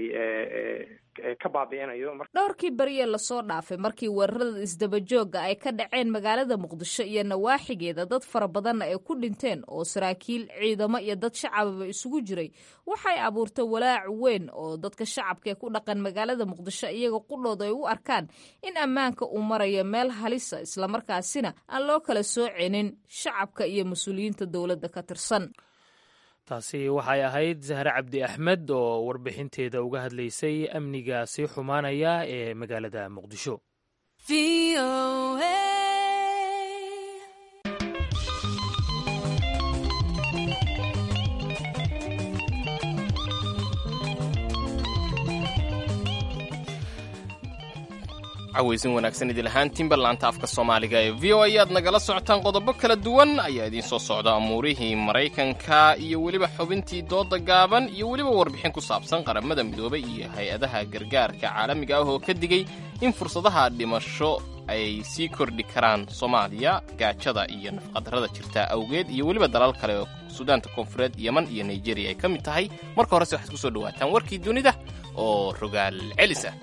ka baabi'inayo dhowrkii beriye lasoo dhaafay markii weerarada isdabajooga ay ka dhaceen magaalada muqdisho iyo nawaaxigeeda dad fara badanna ay ku dhinteen oo saraakiil ciidamo iyo dad shacababa isugu jiray waxay abuurtay walaac weyn oo dadka shacabka ee ku dhaqan magaalada muqdisho iyaga qudhooda ay u arkaan in ammaanka uu marayo meel halisa islamarkaasina aan loo kala soocenin shacabka iyo mas-uuliyiinta dowladda ka tirsan taasi waxay ahayd zahre cabdi axmed oo warbixinteeda uga hadlaysay amniga sii xumaanaya ee magaalada muqdisho cawaysin wanaagsan idil ahaantiinba laanta afka soomaaliga ee v o ayaad nagala socotaan qodobo kala duwan ayaa idiin soo socda amuurihii maraykanka iyo weliba xubintii dooda gaaban iyo weliba warbixin ku saabsan qaramada midoobay iyo hay-adaha gargaarka caalamiga ah oo ka digay in fursadaha dhimasho ay sii kordhi karaan soomaaliya gaajada iyo nafqadarrada jirta awgeed iyo weliba dalal kale oo suudaanta koonfureed yeman iyo nigeriya ay ka mid tahay marka horese waxaad ku soo dhawaataan warkii dunida oo rogaal celis ah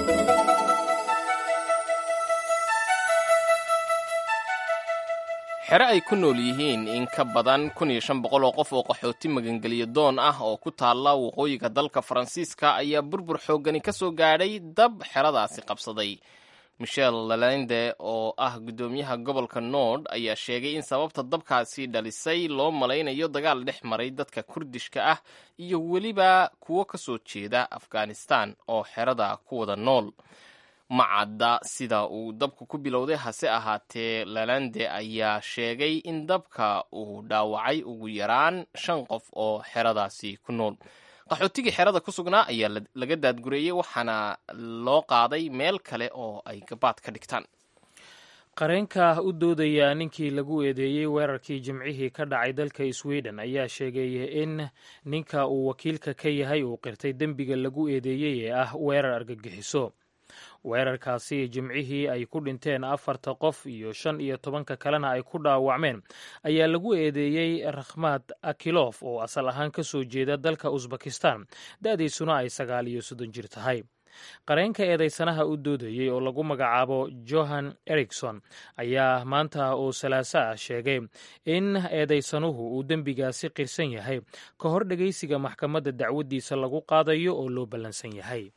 xere ay ku nool yihiin in ka badan kun iyo shan boqol oo qof oo qaxooti magangeliyo doon ah oo ku taalla waqooyiga dalka faransiiska ayaa burbur xooggani ka soo gaadhay dab xeradaasi qabsaday michel lalende oo ah guddoomiyaha gobolka nord ayaa sheegay in sababta dabkaasi dhalisay loo malaynayo dagaal dhex maray dadka kurdishka ah iyo weliba kuwo ka soo jeeda afghanistan oo xerada ku wada nool ma cadda sida uu dabku ku bilowday hase ahaatee lalande ayaa sheegay in dabka uu dhaawacay ugu yaraan shan qof oo xeradaasi ku nool qaxootigii xerada ku sugnaa ayaa laga daadgureeyey waxaana loo qaaday meel kale oo ay gabaad ka dhigtaan qareenka u doodaya ninkii lagu eedeeyey weerarkii jimcihii ka dhacay dalka sweden ayaa sheegay in ninka uu wakiilka ka yahay uu qirtay dembiga lagu eedeeyey ee ah weerar argagixiso weerarkaasi jimcihii ay ku dhinteen afarta qof iyo shan iyo tobanka kalena ay ku dhaawacmeen ayaa lagu eedeeyey rakhmad akilof oo asal ahaan ka soo jeeda dalka usbakistan da-diisuna ay sagaal iyo soddon jir tahay qareenka eedeysanaha u doodayey oo lagu magacaabo johan erikson ayaa maanta oo salaaso ah sheegay in eedeysanuhu uu dembigaasi qirsan yahay ka hor dhegeysiga maxkamadda dacwaddiisa lagu qaadayo oo loo ballansan yahay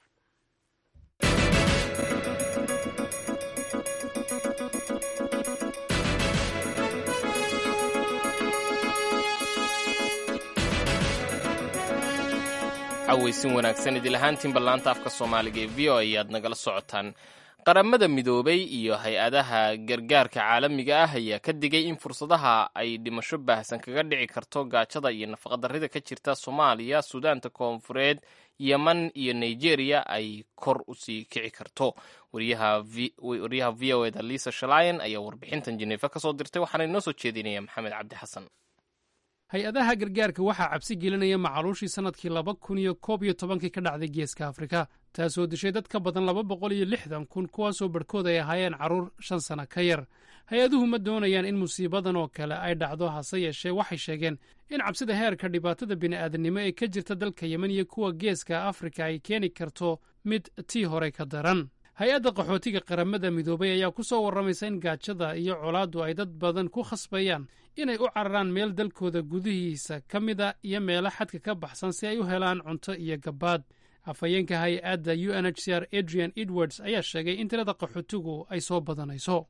cawaysin wanaagsan idil ahaantiin ballaanta afka soomaaliga ee v o ayaad nagala socotaan qaramada midoobay iyo hay-adaha gargaarka caalamiga ah ayaa ka digay in fursadaha ay dhimasho baahsan kaga dhici karto gaajada iyo nafaqadarrida ka jirta soomaaliya suudaanta koonfureed yeman iyo nigeria ay kor usii kici karto wariyaha v o eda lisa shalayan ayaa warbixintan jeneefa ka soo dirtay waxaana inoo soo jeedinaya maxamed cabdi xasan hay-adaha gargaarka waxaa cabsi gelinaya macaluushii sannadkii laba kun iyo koob iyo tobankii ka dhacday geeska afrika taasoo dishay dad ka badan laba boqol iyo lixdan kun kuwaasoo barhkood ay ahaayeen carruur shan sana ka yar hay-aduhu ma doonayaan in musiibadan oo kale ay dhacdo hase yeeshee waxay sheegeen in cabsida heerka dhibaatada bini'aadannimo ee ka jirta dalka yemen iyo kuwa geeska afrika ay keeni karto mid tii hore ka daran hay-adda qaxootiga qaramada midoobay ayaa ku soo warramaysa in gaajada iyo colaaddu ay dad badan ku khasbayaan inay u cararaan meel dalkooda gudihiisa ka mida iyo meelo xadka ka baxsan si ay u helaan cunto iyo gabaad afhayeenka hay-adda u n h c r adrian edwards ayaa sheegay in tirada qaxootigu ay soo badanayso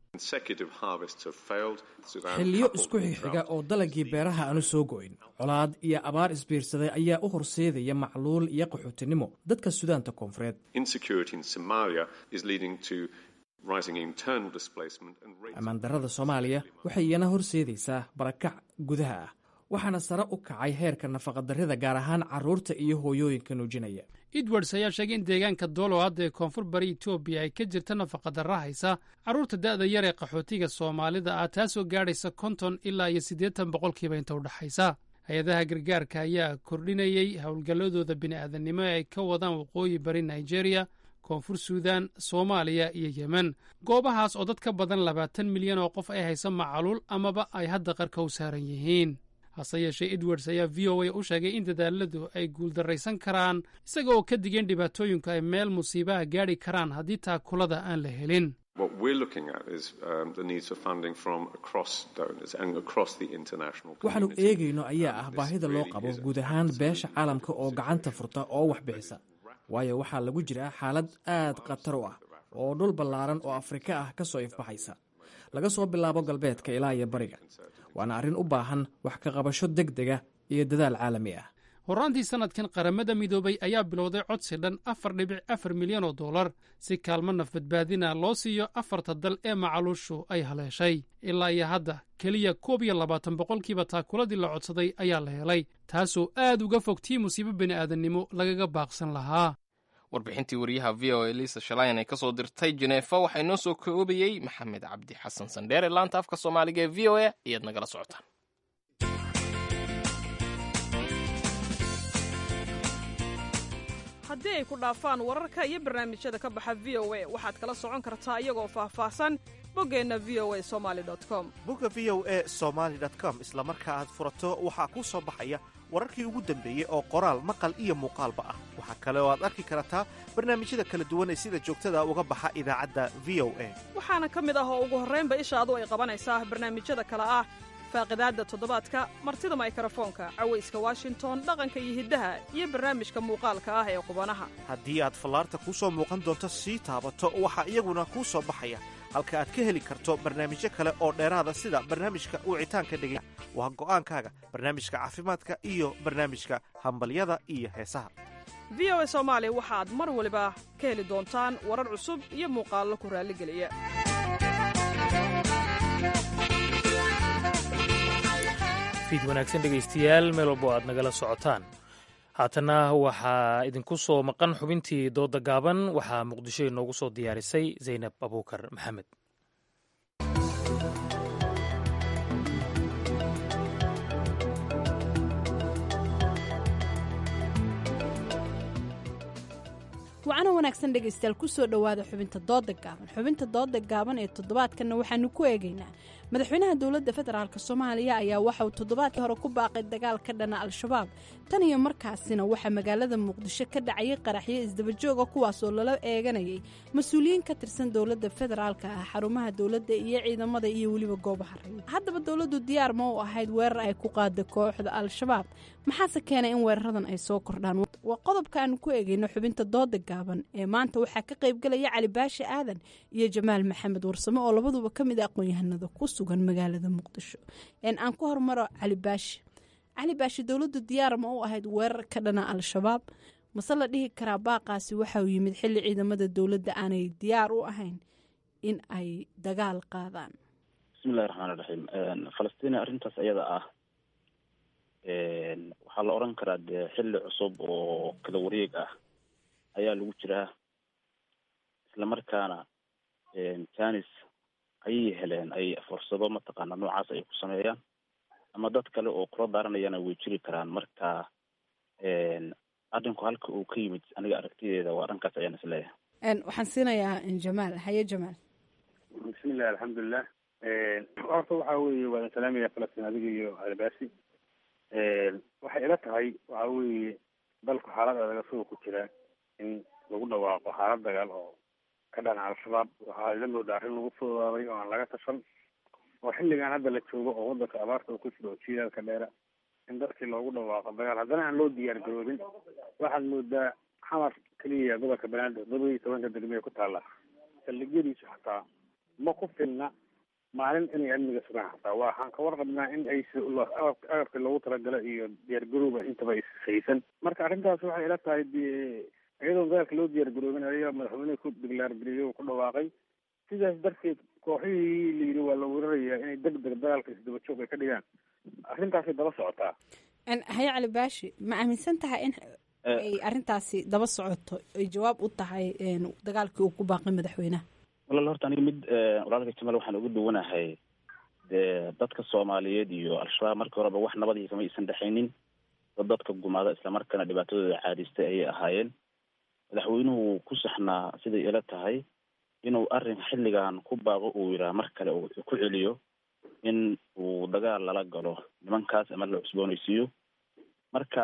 xilliyo isku xixiga oo dalagii beeraha aanu soo go'in colaad iyo abaar isbiirsaday ayaa u horseedaya macluul iyo qaxootinimo dadka sudaanta koonfureed ammaandarrada soomaaliya waxay iyana horseedaysaa barakac gudaha ah waxaana sare u kacay heerka nafaqadarrida gaar ahaan carruurta iyo hooyooyinka nuujinaya edwards ayaa sheegay in deegaanka doolow hadda ee koonfur bari etoobiya ay ka jirta nafaqadarra haysa carruurta da'da yar ee qaxootiga soomaalida ah taasoo gaadhaysa konton ilaa iyo siddeetan boqolkiiba inta u dhexaysa hay-adaha gargaarka ayaa kordhinayey howlgalladooda bini'aadannimo ee ay ka wadaan waqooyi bari nigeria koonfur suudan soomaaliya iyo yemen goobahaas oo dad ka badan labaatan milyan oo qof ay haysa macaluul amaba ay hadda qarka u saaran yihiin hase yeeshee edwards ayaa v o a u sheegay in dadaaladu ay guuldarraysan karaan isaga oo ka digeen dhibaatooyinku ay meel musiibaha gaadhi karaan haddii taakulada aan la helin waxaannu eegayno ayaa ah baahida loo qabo guud ahaan beesha caalamka oo gacanta furta oo wax bixisa waayo waxaa lagu jiraa xaalad aad khatar u ah oo dhul ballaaran oo afrika ah ka soo ifbaxaysa laga soo bilaabo galbeedka ilaa iyo bariga waana arrin u baahan wax ka qabasho deg dega iyo dadaal caalami ah horraantii sannadkan qaramada midoobay ayaa bilowday codsi dhan afar dhibic afar milyan oo dollar si kaalmo naf badbaadina loo siiyo afarta dal ee macaluushu ay haleeshay ilaa iyo hadda keliya koob iyo labaatan boqolkiiba taakuladii la codsaday ayaa la helay taasoo aad uga fog tii musiibo bini'aadannimo lagaga baaqsan lahaa warbixintii wariyaha v o a lisa shalayan ee kasoo dirtay jeneefa waxaa inoo soo koobayey maxamed cabdi xasan sandheere laanta afka soomaaliga ee v o a ayaad nagala socotaan haddii ay ku dhaafaan wararka iyo barnaamijyada ka baxa v o a waxaad kala socon kartaa iyagoo faahfaahsan boggeenna v o a somali com bogga v o a somaali com isla marka aad furato waxaa kuu soo baxaya wararkii ugu dambeeyey oo qoraal maqal iyo muuqaalba ah waxaa kale oo aad arki kartaa barnaamijyada kala duwan ee sida joogtada uga baxa idaacadda v o a waxaana ka mid ah oo ugu horraynba ishaadu ay qabanaysaa barnaamijyada kale ah faaqidaadda toddobaadka martida maykarafoonka cawayska washington dhaqanka iyo hiddaha iyo barnaamijka muuqaalka ah ee qubanaha haddii aad fallaarta kuu soo muuqan doonto sii taabato waxaa iyaguna kuu soo baxaya halka aad ka heli karto barnaamijyo kale oo dheeraada sida barnaamijka wicitaanka dhegey waa go'aankaaga barnaamijka caafimaadka iyo barnaamijka hambalyada iyo heesaha v o a soomaali waxaad mar waliba ka heli doontaan warar cusub iyo muuqaallo ku raalligeliya fiid wanaagsan dhegaystayaal meel walbo aad nagala socotaan haatana waxaa idinku soo maqan xubintii dooda gaaban waxaa muqdisho inoogu soo diyaarisay zaynab abuukar maxamed wacana wanaagsan dhegaystayaal kusoo dhowaada xubinta dooda gaaban xubinta dooda gaaban ee toddobaadkanna waxaanu ku eegaynaa madaxweynaha dowladda federaalk soomaaliya ayaa waxa uu toddobaadkii hore ku baaqay dagaal ka dhana al-shabaab tan iyo markaasina waxaa magaalada muqdisho ka dhacayay qaraxyo isdabajooga kuwaasoo lala eeganayay mas-uuliyiin ka tirsan dowladda federaalka ah xarumaha dowladda iyo ciidamada iyo weliba goobaha rayid haddaba dowladdu diyaar ma u ahayd weerar ay ku qaada kooxda al-shabaab maxaase keenay in weeraradan ay soo kordhaan waa qodobka aanu ku eegayno xubinta dooda gaaban ee maanta waxaa ka qaybgalaya cali baashi aadan iyo jamaal maxamed warsame oo labaduba ka mid a aqoon-yahanada ku sugan magaalada muqdisho aan ku hormaro cali baashi cali baashi dowladdu diyaar ma u ahayd weerar ka dhana al-shabaab mase la dhihi karaa baaqaasi waxa uu yimid xilli ciidamada dowladda aanay diyaar u ahayn in ay dagaal qaadaan bismillahi raxmaan iraxiim falastiin arrintaas ayada ah waxaa la odhan karaa dee xilli cusub oo kala wareeg ah ayaa lagu jiraa islamarkaana janis ayay heleen ay fursado mataqaana noocaas ay ku sameeyaan ama dad kale oo kula daaranayana way jiri karaan marka arrinku halka uu ka yimid aniga aragtideeda waa dhankaas ayaan isleeyahay waxaan siinayaa jamaal haye jamaal bismillahi alxamdulilah horta waxa weeye waa salaamaya falastiin adiga iyo albaasi waxay ila tahay waxa weeye dalku xaalad adaga suga ku jira in lagu dhawaaqo xaalad dagaal oo ka dhana al-shabaab waxaa ila moodaa arrin lagu fududaaday oo aan laga tashan oo xilligan hadda la joogo oo wadanka abaarta ku jiro oo jiilaalka dheera in dadkii loogu dhawaaqo dagaal haddana aan loo diyaar garoobin waxaad moodaa xamar keliya gobolka banaadir todoba iyo tobanka degmee ku taalla saldhigyadiisu xataa ma ku filna maalin inay amniga sugaan xataa waxaan ka warqabnaa in ay agabka loogu talagalo iyo diyaargarowba intaba ishaysan marka arrintaas waxay ila tahay iyadoon dagaalka loo diyaargaroobin ayaga madaxweyneha ku diglaargeliyo uu ku dhawaaqay sidaas darteed kooxihii la yidhi waa la weerarayaa inay deg deg dagaalka isdaba joog ay ka dhigaan arrintaasay daba socotaa haye cali baashi ma aaminsan tahay in ay arrintaasi daba socoto ay jawaab u tahay dagaalkii uu ku baaqay madaxweynaha walaal horta aniga mid walaalka jamaal waxaan uga duwanahay dee dadka soomaaliyeed iyo al-shabaab markii horeba wax nabadii kama aysan dhexaynin dad dadka gumaada islamarkaana dhibaatadooda caadistay ayay ahaayeen madaxweynuhu ku saxnaa siday ila tahay inuu arrin xilligan ku baaqo uu yidhaha mar kale uu ku celiyo in uu dagaal lala galo nimankaas ama la cusboonaysiiyo marka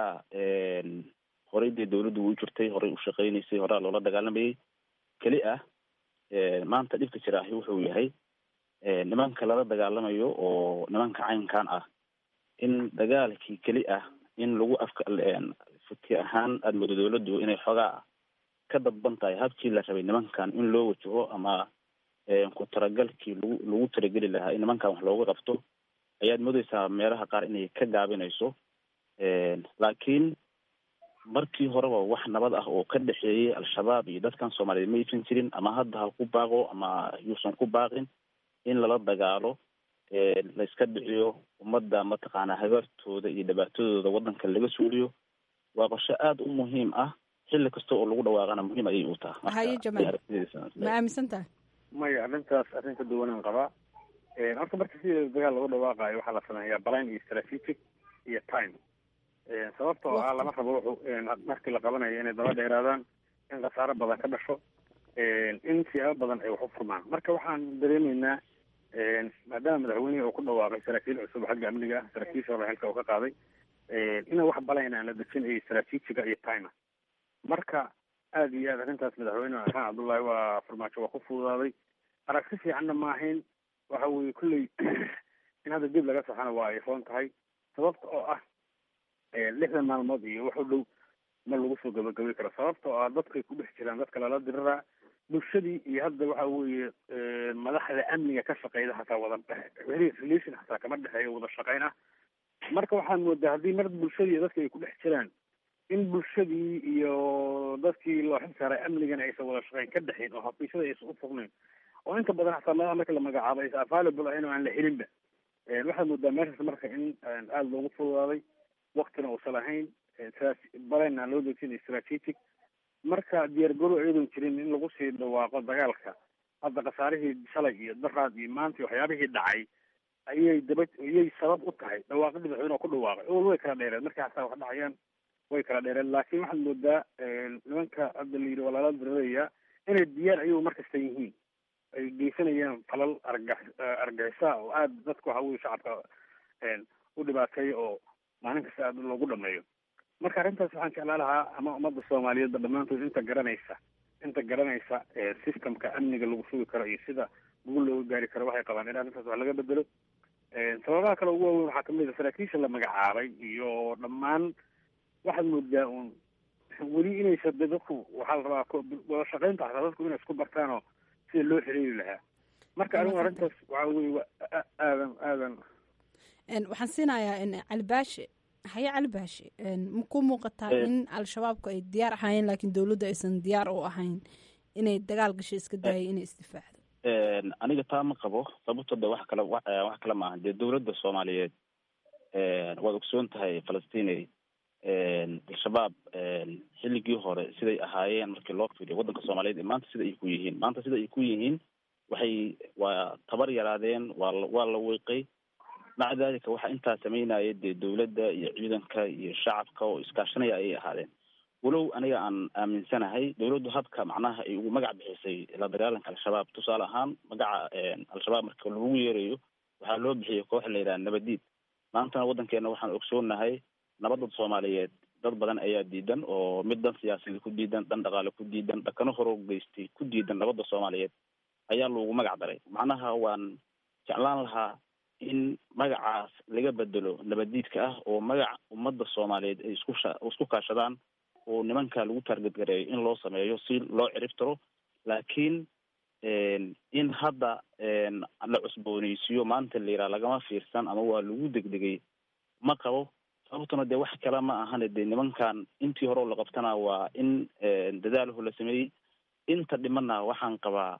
horey dee dawladdu way u jirtay horey u shaqaynaysay horaa loola dagaalamayay keli ah maanta dhibka jiraahi wuxuu yahay nimanka lala dagaalamayo oo nimanka caynkan ah in dagaalkii keli ah in lagu afka fiki ahaan aada moodo dawladdu inay xoogaa ka dadban tahay habkii la rabay nimankan in loo wajaho ama ku talagalkii lagu lagu talageli lahaa in nimankan wax looga qabto ayaad moodeysaa meelaha qaar inay ka gaabinayso laakiin markii horeba wax nabad ah oo ka dhexeeyay al-shabaab iyo dadkan soomaaliyeed ma aysan jirin ama hadda ha ku baaqo ama yuusan ku baaqin in lala dagaalo la iska dhiciyo ummadda mataqaanaa habaartooda iyo dhibaatadooda waddanka laga suuliyo waa qorshe aada u muhiim ah xilli kasta oo lagu dhawaaqana muhiim ayay u taha haye jamaal ma aaminsan tahay maya arrintaas arrin ka duwanaan qabaa horta marka sideeda dagaal lagu dhawaaqaayo waxaa la sameeyaa balan iyo strategic iyo time sababta oo ah lama rabo wuxuu markii la qabanayo inay daba dheeraadaan in khasaaro badan ka dhasho in siyaabo badan ay wax u furmaan marka waxaan dareemaynaa maadaama madaxweynihii uu ku dhawaaqay saraakiil cusub xagga amniga ah saraakiisha hore xilka uu ka qaaday ina wax balayn aan la dejin iyo strategiga iyo time marka aada iyo aad arrintaas madaxweyne xasan cabdullaahi waa farmaajo waa ku fududaaday aragti fiicanna ma ahayn waxa weeye kulley in hadda dib laga saxana waa ay roon tahay sababta oo ah lixdan maalmood iyo wax u dhow ma lagu soo gabagabay karo sababta oo ah dadkay ku dhex jiraan dadka lala diriraa bulshadii iyo hadda waxa weeye madaxda amniga ka shaqeyda hataa wada relation hataa kama dhexeeyo wada shaqeyn ah marka waxaad moodaa haddii mar bulshadii dadka ay ku dhex jiraan in bulshadii iyo dadkii loo xil saaray amnigana aysan wada shaqeyn ka dhexin oo xafiisyada aysan u fognayn oo inta badan xataa meelaha marka la magacaabo aysan available ahayn oo aan la helinba waxaad moodaa meeshaas marka in aada loogu fududaaday waktina uusan lahayn balena aan loo dejinay strategic marka diyaargarow iyadoon jirin in lagu sii dhawaaqo dagaalka hadda khasaarihii shalay iyo daraad iyo maanta waxyaabihii dhacay ayay daba ayay sabab u tahay dhawaaqidii madaxweyne ku dhawaaqay ol way kala dheereen markay hataa wax dhacayaan way kala dheereen laakiin waxaad moodaa nimanka hadda la yidhi waa lala dirirayaa inay diyaar ayagu markasta yihiin ay geysanayaan falal argax argixisa oo aada dadka waxa weye shacabka u dhibaateeya oo maalin kasta aada loogu dhameeyo marka arrintaas waxaan jeclaa lahaa ama ummadda soomaaliyeedba dhammaantood inta garanaysa inta garanaysa systemka amniga lagu sugi karo iyo sida guul looga gaari karo waxay qabaan in arrintaas wax laga bedelo sababaha kale ugu waaweyn waxaa kamid a saraakiisha la magacaabay iyo dhammaan waxaad moodaa uun weli inaysa de dadku waxaa la rabaa wada shaqeynta xataa dadku inay isku bartaanoo sida loo xiriiri lahaa marka anigu arrintaas waxaa weye wa aadan aadan waxaan siinayaa cali baashe haye cali baashe ma ku muuqataa in al-shabaabku ay diyaar ahaayeen laakiin dowladda aysan diyaar u ahayn inay dagaal gasho iska daayay inay isdifaacdo aniga taa ma qabo sababto de wax kale wax kale maaha dee dowladda soomaaliyeed waad ogsoon tahay falastiney al-shabaab xilligii hore siday ahaayeen markii loo fiiriyo waddanka soomaaliyeed maanta sida ay ku yihiin maanta sida ay ku yihiin waxay waa tabar yaraadeen waa waa la wiiqay maca dalika waxaa intaa sameynaya dee dowladda iyo ciidanka iyo shacabka oo iskaashanaya ayay ahaadeen walow aniga aan aaminsanahay dowladdu habka macnaha ay ugu magac bixisay la dagaalanka al-shabaab tusaale ahaan magaca al-shabaab marka lagu yeerayo waxaa loo bixiyay koox la yidhaha nabadiid maantana waddankeena waxaan ogsoonahay nabadda soomaaliyeed dad badan ayaa diidan oo mid dan siyaasadi ku diidan dhan dhaqaale ku diidan dhakano horo geystay ku diidan nabadda soomaaliyeed ayaa loogu magac daray macnaha waan jeclaan lahaa in magacaas laga bedelo nabadiidka ah oo magac ummadda soomaaliyeed ay isku isku kaashadaan oo nimanka lagu taargetgareeyo in loo sameeyo si loo ciribtiro laakiin in hadda la cusbooneysiiyo maanta la yidhaha lagama fiirsan ama waa lagu degdegay ma qabo sababtuna dee wax kale ma ahane dee nimankan intii hore oo la qabtana waa in dadaalho la sameeyey inta dhimana waxaan qabaa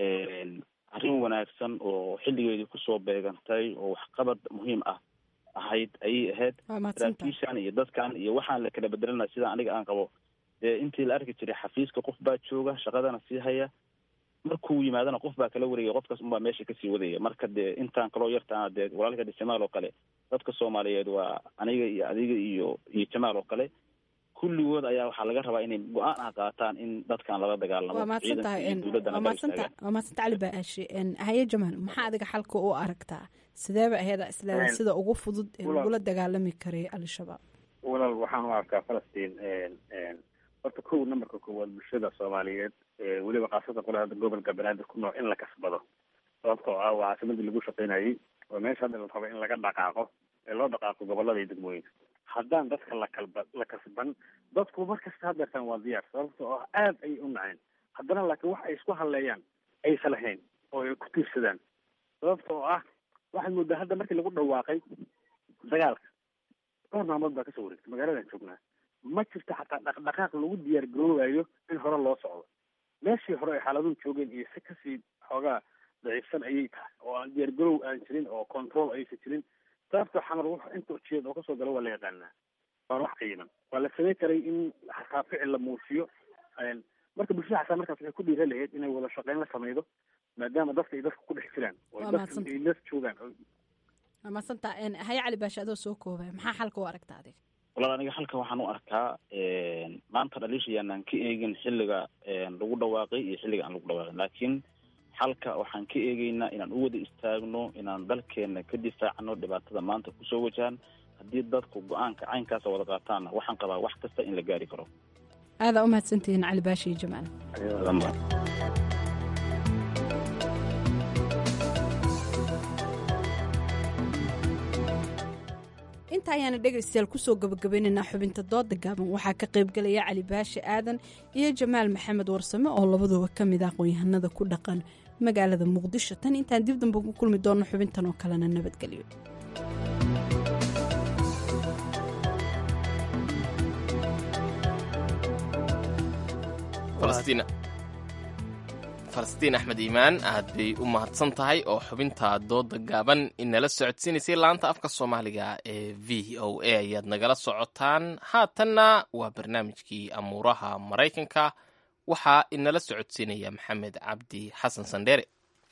arrin wanaagsan oo xilligeedii kusoo beegantay oo waxqabad muhiim ah ahayd ayay ahayd saraakiishan iyo dadkan iyo waxaan la kala bedelanaya sida aniga aan qabo dee intii la arki jiray xafiiska qof baa jooga shaqadana sii haya markuu yimaadana qof baa kala wareegaya qofkaas unbaa meesha kasii wadaya marka dee intaan kaloo yartaana dee walaalka de jamaal oo kale dadka soomaaliyeed waa aniga iyo adiga iyo iyo jamaal oo kale kulligood ayaa waxaa laga rabaa inay go-aan ah qaataan in dadkan lala dagaalamo waa mahadsan tahay waa mahadsanta waa mahadsanta cali baashe haye jamaal maxaa adiga xalka u aragtaa sideeba aheeda isleeda sida ugu fudud ee lagula dagaalami karay al-shabaab walaal waxaan u arkaa falastiin horta kow numberka koowaad bulshada soomaaliyeed weliba khaasatan qole hadda gobolka banaadir ku nool in la kasbado sababtoo ah waa caasimadii lagu shaqaynayay oo meesha hadda la rabo in laga dhaqaaqo ee loo dhaqaaqo gobolada iyo degmooyinka haddaan dadka la kalba la kasban dadku mar kasta hadeertaan waa diyaar sababtoo ah aada ayay u naceen haddana laakiin wax ay isku hadleeyaan aysa lahayn oo ay ku tiirsadaan sababtoo ah waxaad moodaa hadda markii lagu dhawaaqay dagaalka dhowr maalmood baa kasoo wareegtay magaaladan joognaa ma jirto xataa dhaqdhaqaaq lagu diyaar garoobayo in hore loo socdo meeshii hore ay xaaladuhu joogeen iyo si kasii xoogaa daciifsan ayay tahay oo aan diyaar garoow aan jirin oo control aysan jirin sababta xamar w inta ujeed oo kasoo gala waa la yaqaanaa waan wax qiiman waa la samey karay in xataa ficil la muusiyo marka bulshada xataa markaas waxay ku dhiira lahayd inay wada shaqeyn la sameydo maadaama dadka ay dadka ku dhex jiraan oo dadka ay las joogaan waa mahadsanta haye cali baashe adoo soo koobaya maxaa xalka u aragta adiga walaal aniga halkan waxaan u arkaa maanta dhaliishayaanaan ka eegin xilliga lagu dhawaaqay iyo xilliga aan lagu dhawaaqin laakiin xalka waxaan ka eegeynaa inaan u wada istaagno inaan dalkeena ka difaacno dhibaatada maanta kusoo wajahan haddii dadku go-aanka caynkaasa wada qaataanna waxaan qabaa wax kasta in la gaari karo aadaa u mahadsantihiin cali baashi iyo jamaal inta ayaana dhegaystayaal kusoo gabagabaynaynaa xubinta dooda gaaban waxaa ka qaybgalaya cali baashe aadan iyo jamaal maxamed warsame oo labaduba ka mid ah aqoon-yahanada ku dhaqan magaalada muqdisho tan intaan dib damba ku kulmi doonno xubintan oo kalena nabadgelyo falastiin falastiin axmed iimaan aad bay u mahadsan tahay oo xubinta dooda gaaban inala socodsiinaysay laanta afka soomaaliga ee v o a ayaad nagala socotaan haatanna waa barnaamijkii amuuraha maraykanka waxaa inala socodsiinaya maxamed cabdi xasan sandheere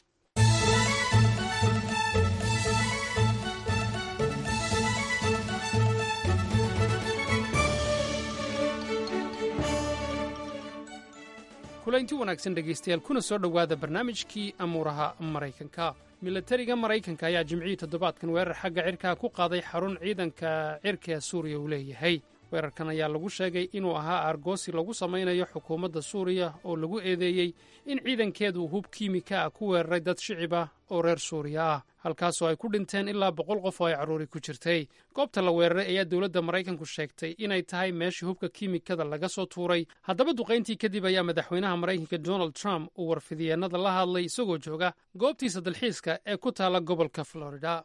kulaynti wanaagsan dhegaystayaal kuna soo dhowaada barnaamijkii amuuraha maraykanka milatariga maraykanka ayaa jimcihii toddobaadkan weerar xagga cirkaa ku qaaday xarun ciidanka cirka ee suuriya uu leeyahay weerarkan ayaa lagu sheegay inuu ahaa aargoosi lagu samaynayo xukuumadda suuriya oo lagu eedeeyey in ciidankeedu hub kiimika ah ku weeraray dad shicib ah oo reer suuriya ah halkaasoo ay ku dhinteen ilaa boqol qof oo ay carruuri ku jirtay goobta la weeraray ayaa dowladda maraykanku sheegtay inay tahay meeshii hubka kiimikada laga soo tuuray haddaba duqayntii kadib ayaa madaxweynaha maraykanka donald trump uu warfidyeenada la hadlay isagoo jooga goobtiisa dalxiiska ee ku taala gobolka florida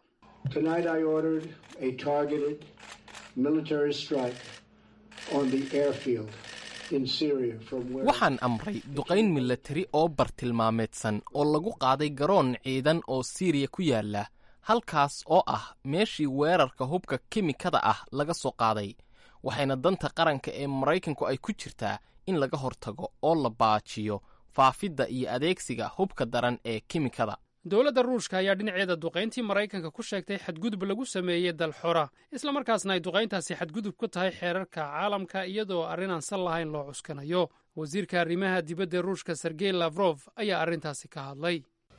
waxaan amray duqayn milatari oo bartilmaameedsan oo lagu qaaday garoon ciidan oo siiriya ku yaala halkaas oo ah meeshii weerarka hubka kimikada ah laga soo qaaday waxayna danta qaranka ee maraykanku ay ku jirtaa in laga hortago oo la baajiyo faafidda iyo adeegsiga hubka daran ee kimikada dowladda ruushka ayaa dhinaceeda duqayntii maraykanka ku sheegtay xadgudub lagu sameeyey dal xora islamarkaasna ay duqayntaasi xadgudub ku tahay xeerarka caalamka iyadoo arrin aan sal lahayn loo cuskanayo wasiirka arrimaha dibadda ruushka sergey lafrof ayaa arrintaasi ka hadlay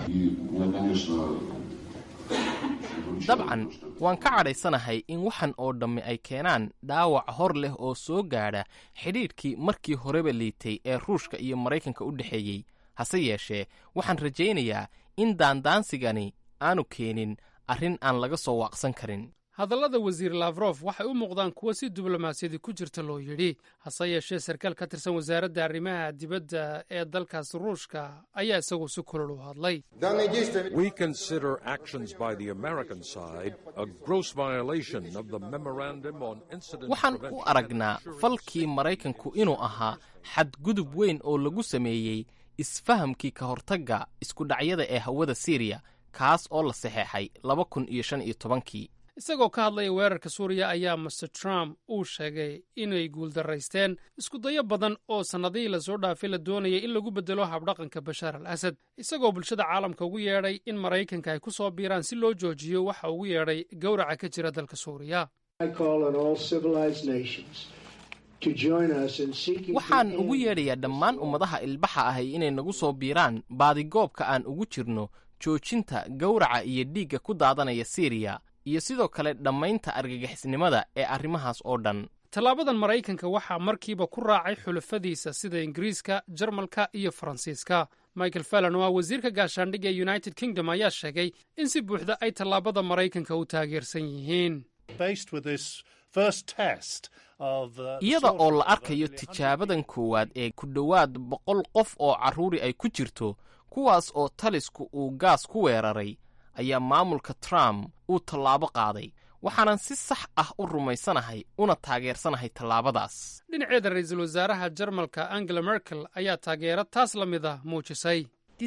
dabcan waan ka cadhaysanahay in waxan oo dhammi ay keenaan dhaawac hor leh oo soo gaadha xidhiidhkii markii horeba liitay ee ruushka iyo maraykanka u dhexeeyey hase yeeshee waxaan rajaynayaa in daandaansigani aanu keenin arrin aan laga soo waaqsan karin hadallada wasiir lafrof waxay u muuqdaan kuwo si diblomaasiyadi ku jirta loo yidhi hase yeeshee sarkaal ka tirsan wasaaradda arrimaha dibadda ee dalkaas ruushka ayaa isagu si kulol u hadlay We consider actions by the American side a gross violation of the Memorandum on Incident waxaan u Prevention. aragnaa falkii maraykanku inuu ahaa xadgudub weyn oo lagu sameeyey isfahamkii ka hortagga iskudhacyada ee hawada siiriya kaas oo la saxeexay laba kun iyo shan iyo tobankii isagoo ka hadlaya weerarka suuriya ayaa master trump uu sheegay inay guuldaraysteen iskudayo badan oo sannadihii lasoo dhaafay la doonayay in lagu beddelo habdhaqanka bashaar al asad isagoo bulshada caalamka ugu yeedhay in maraykanka ay ku soo biiraan si loo joojiyo waxa ugu yeedhay gowraca ka jira dalka suuriya I call on all civilized nations to join us in seeking waxaan to ugu end yeedhayaa dhammaan ummadaha ilbaxa ahay inay nagu soo biiraan baadigoobka aan ugu jirno joojinta gowraca iyo dhiigga ku daadanaya siiriya iyo sidoo kale dhammaynta argagixisnimada ee arrimahaas oo dhan tallaabadan maraykanka waxaa markiiba ku raacay xulafadiisa sida ingiriiska jarmalka iyo faransiiska michael fallon oo ah wasiirka gaashaandhigga ee united kingdom ayaa sheegay in si buuxda ay tallaabada maraykanka u taageersan yihiin Faced with this first test of uh, iyada sort oo of la arkayo tijaabadan koowaad ee ku dhowaad boqol qof oo carruuri ay ku jirto kuwaas oo talisku uu gaas ku weeraray ayaa maamulka trump uu tallaabo qaaday waxaanan si sax ah u rumaysanahay una taageersanahay tallaabadaas dhinaceeda ra'iisul wasaaraha jarmalka angela merkel ayaa taageero taas la mid ah muujisay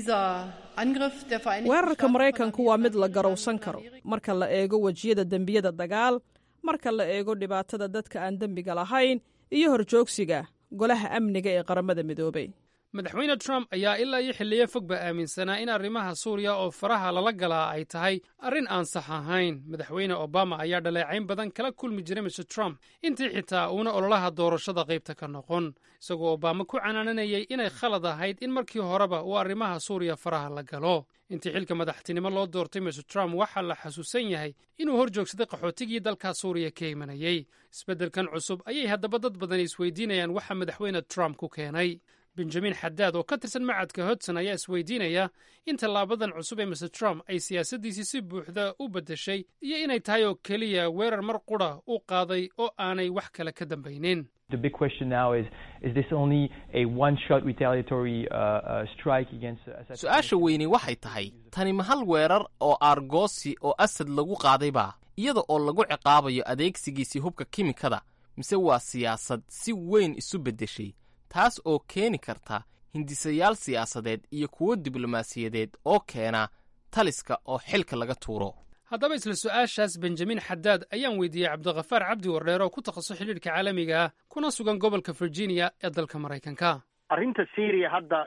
weerarka maraykanku waa mid la garowsan karo marka la eego wejiyada dembiyada dagaal marka la eego dhibaatada dadka aan dembiga lahayn iyo horjoogsiga golaha amniga ee qaramada midoobay madaxweyne trump ayaa ilaa iyo xilliyo fogba aaminsanaa in arrimaha suuriya oo faraha lala galaa ay tahay arrin aan sax ahayn madaxweyne obama ayaa dhaleecayn badan kala kulmi jiray mr trump intii xitaa uuna ololaha doorashada qaybta ka noqon isagoo obama ku canaananayay inay khalad ahayd in markii horeba uu arrimaha suuriya faraha la galo intii xilka madaxtinimo loo doortay mr trump waxaa la xasuusan yahay inuu hor joogsaday qaxootigii dalka suuriya ka imanayey isbeddelkan cusub ayay haddaba dad badani isweydiinayaan waxa madaxweyne trump ku keenay benjamin xadaad oo ka tirsan macadka hodson ayaa isweydiinaya in tallaabadan cusub ee mr trump ay siyaasaddiisii si buuxda u beddeshay iyo inay tahay oo keliya weerar mar qudha u qaaday oo aanay wax kale ka dambaynin The big question now is is this only a one shot retaliatory uh, uh, strike against Assad? su-aasha weyni waxay tahay tani ma hal weerar oo aargoosi oo asad lagu qaadayba iyada oo lagu ciqaabayo adeegsigiisii hubka kimikada mise waa siyaasad si weyn isu beddeshay taas oo keeni karta hindisayaal siyaasadeed iyo kuwo diblomaasiyadeed oo keena taliska oo xilka laga tuuro haddaba isla su-aashaas benjamin xadaad ayaan weydiiyey cabdikhafaar cabdi wardheer oo ku takhasus xidhiidhka caalamiga ah kuna sugan gobolka virginia ee dalka maraykanka arrinta syria hadda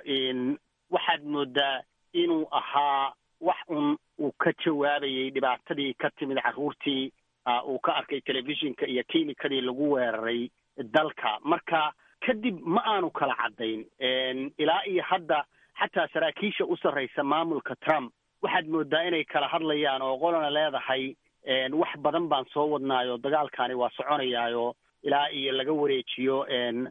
waxaad moodaa inuu ahaa wax un uu ka jawaabayay dhibaatadii ka timid carruurtii uu ka arkay telefishinka iyo kiimikadii lagu weeraray dalka marka kadib ma aanu kala caddayn ilaa iyo hadda xataa saraakiisha u sarraysa maamulka trump waxaad moodaa inay kala hadlayaan oo qolana leedahay wax badan baan soo wadnaayo dagaalkani waa soconayaayo ilaa iyo laga wareejiyo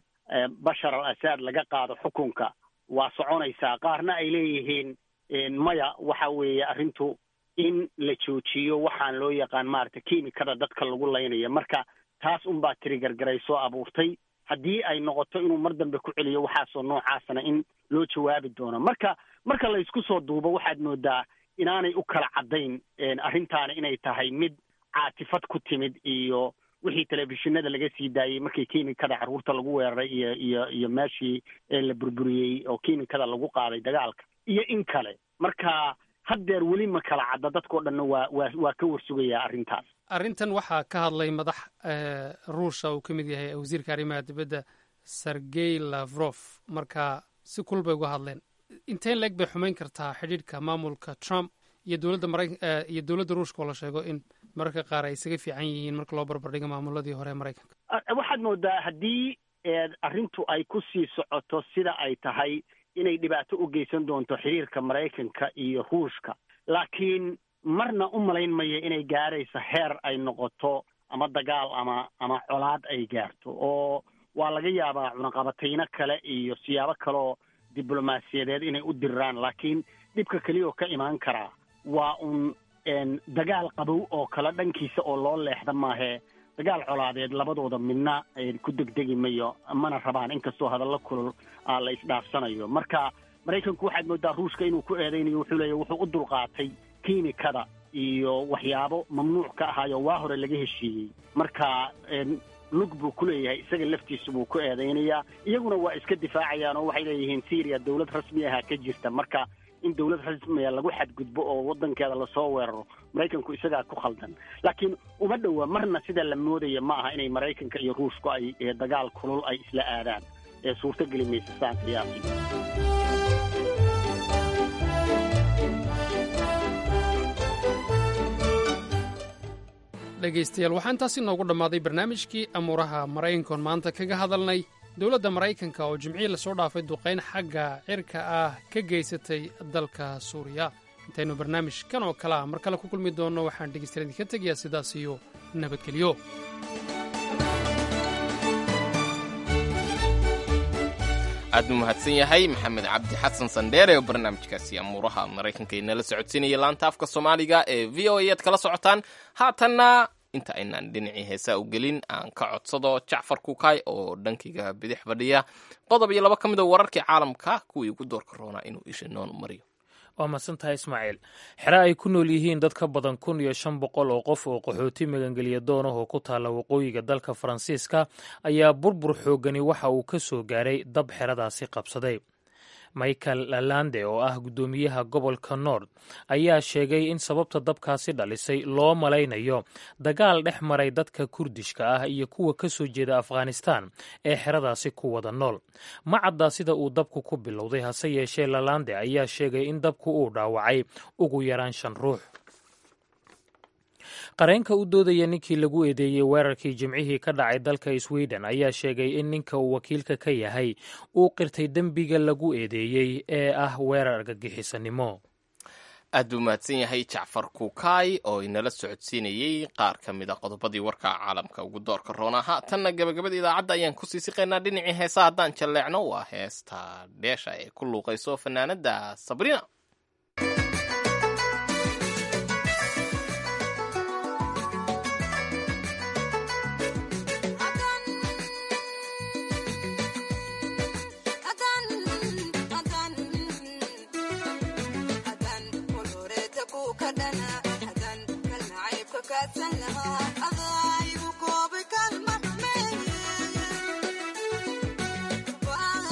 bashar al asad laga qaado xukunka waa soconaysaa qaarna ay leeyihiin maya waxa weeye arrintu in la joojiyo waxaan loo yaqaan maaragtay kiimikada dadka lagu laynaya marka taas unbaa tirigargaray soo abuurtay haddii ay noqoto inuu mar dambe ku celiyo waxaasoo noocaasna in loo jawaabi doono marka marka la isku soo duubo waxaad moodaa inaanay u kala caddayn arrintaana inay tahay mid caatifad ku timid iyo wixii telefishinada laga sii daayey markii kiimikada carruurta lagu weeraray iyo iyo iyo meeshii la burburiyey oo kiimikada lagu qaaday dagaalka iyo in kale marka haddeer weli ma kala cadda dadkao dhanna waa waa waa ka warsugayaa arrintaas arrintan waxaa ka hadlay madax ruusha uu ka mid yahay wasiirka arrimaha dibadda sergey lavrof marka si kul bay uga hadleen inteen leeg bay xumayn kartaa xidhiidhka maamulka trump iyo dowladda mara iyo dowladda ruushka oo la sheego in mararka qaar ay isaga fiican yihiin marka loo barbardhigo maamuladii hore ee maraykanka waxaad moodaa haddii arrintu ay ku sii socoto sida ay tahay inay dhibaato u geysan doonto xiriirka maraykanka iyo ruushka laakiin marna u malayn maya inay gaarayso heer ay noqoto ama dagaal ama ama colaad ay gaarto oo waa laga yaabaa cunaqabatayno kale iyo siyaabo kaleoo diblomaasiyadeed inay u diraan laakiin dhibka keliyaoo ka imaan karaa waa un dagaal qabow oo kale dhankiisa oo loo leexda maahee dagaal colaadeed labadooda midna ku degdegi mayo mana rabaan inkastoo hadallo kulul la isdhaafsanayo marka maraykanku waxaad moodaa ruushka inuu ku eedaynayo wuxuu leeya wuxuu u dulqaatay kiimikada iyo waxyaabo mamnuuc ka ahaayo waa hore laga heshiiyey marka lug buu ku leeyahay isaga laftiisu buu ku eedaynayaa iyaguna waa iska difaacayaan oo waxay leeyihiin syria dowlad rasmi ahaa ka jirta marka in dowlad rasmiya lagu xadgudbo oo waddankeeda lasoo weeraro maraykanku isagaa ku khaldan laakiin uma dhowa marna sida la moodaya ma aha inay maraykanka iyo ruushku ay dagaal kulul ay isla aadaan ee suurtogeli maysa saan qiyaasi dhegaystayaal waxaa intaasi noogu dhammaaday barnaamijkii amuuraha maraykankoon maanta kaga hadalnay dowladda maraykanka oo jimcihii lasoo dhaafay duqayn xagga cirka ah ka geysatay dalka suuriya intaynu barnaamijkan oo kale ah mar kale ku kulmi doonno waxaan dhegaystayaal idinka tegayaa sidaas iyo nabadgelyo aad buu mahadsan yahay maxamed cabdi xasan sandheere oo barnaamijkaasi amuuraha maraykanka inala socodsiinaya laanta afka soomaaliga ee v o a ad kala socotaan haatanna inta aynaan dhinacii heesaa u gelin aan ka codsado jacfar kukaay oo dhankayga bidix fadhiya qodob iyo laba ka mid oo wararkii caalamka kuwii ugu doorka roonaa inuu isha noon mariyo waa madsantahay ismaaciil xere ay ku nool yihiin dad ka badan kun iyo shan boqol oo qof oo qaxooti magangeliya doon ah oo ku taalla waqooyiga dalka faransiiska ayaa burbur xoogani waxa uu ka soo gaaray dab xeradaasi qabsaday michael lalande oo ah guddoomiyaha gobolka nord ayaa sheegay in sababta dabkaasi dhalisay loo malaynayo dagaal dhex maray dadka kurdishka ah iyo kuwa ka soo jeeda afghanistan ee xeradaasi ku wada nool ma cadda sida uu dabku ku bilowday hase yeeshee lalande ayaa sheegay in dabku uu dhaawacay ugu yaraan shan ruux qareenka u doodaya ninkii lagu eedeeyey weerarkii jimcihii ka dhacay dalka sweden ayaa sheegay in ninka uu wakiilka ka yahay uu qirtay dembiga lagu eedeeyey ee ah weerar argagixisanimo aad buu mahadsan yahay jacfar kukaay oo inala socodsiinayey qaar ka mid a qodobadii warka caalamka ugu doorka roonaa haatanna gabagabada idaacadda ayaan kusii siqaynaa dhinacii heesa haddaan jalleecno waa heesta dheesha ee ku luuqayso fanaanada sabrina Bye.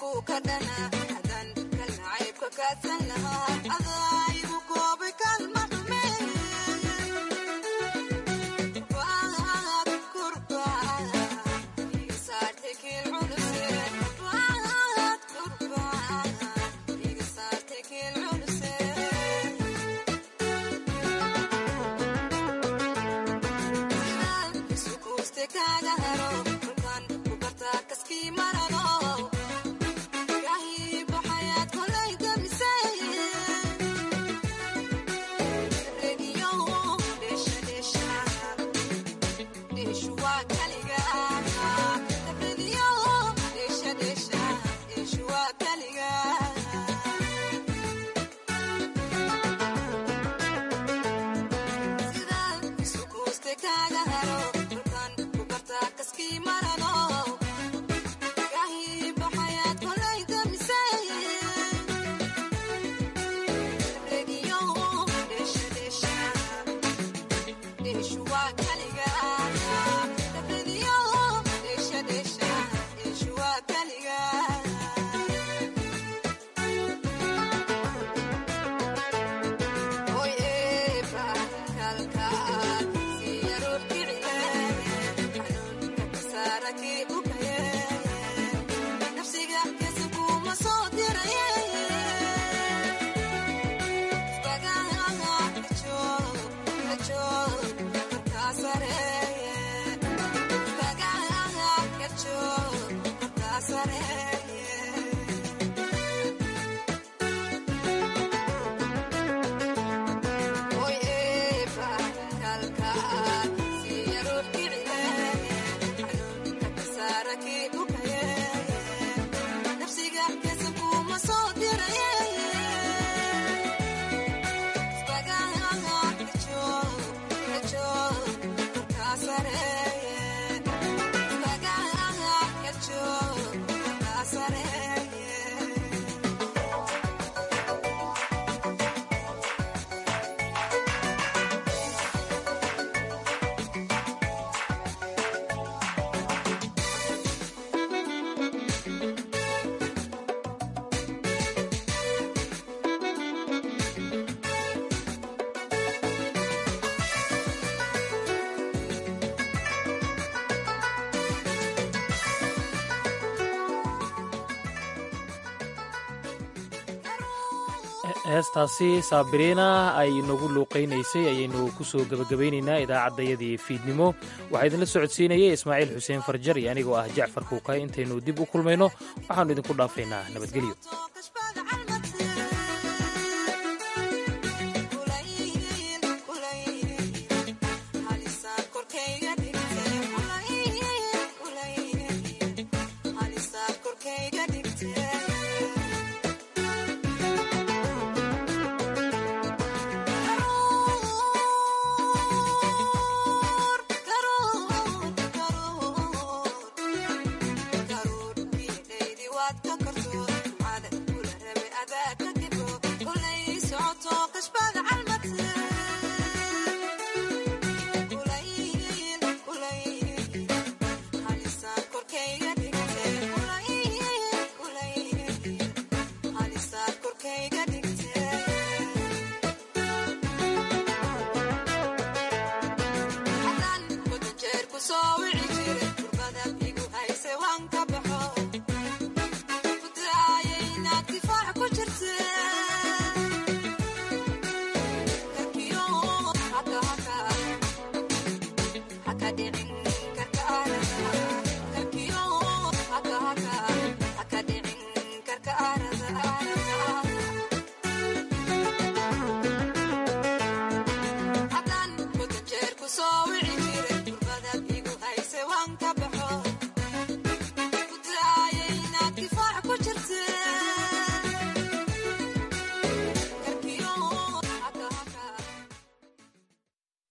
heestaasi saabiriina ay nagu luuqaynaysay ayaynu ku soo gebagabaynaynaa idaacaddayadii fiidnimo waxaa idinla socodsiinayay ismaaciil xuseen farjar iyo anigoo ah jacfar kuukay intaynu dib u kulmayno waxaannu idinku dhaafaynaa nabadgelyo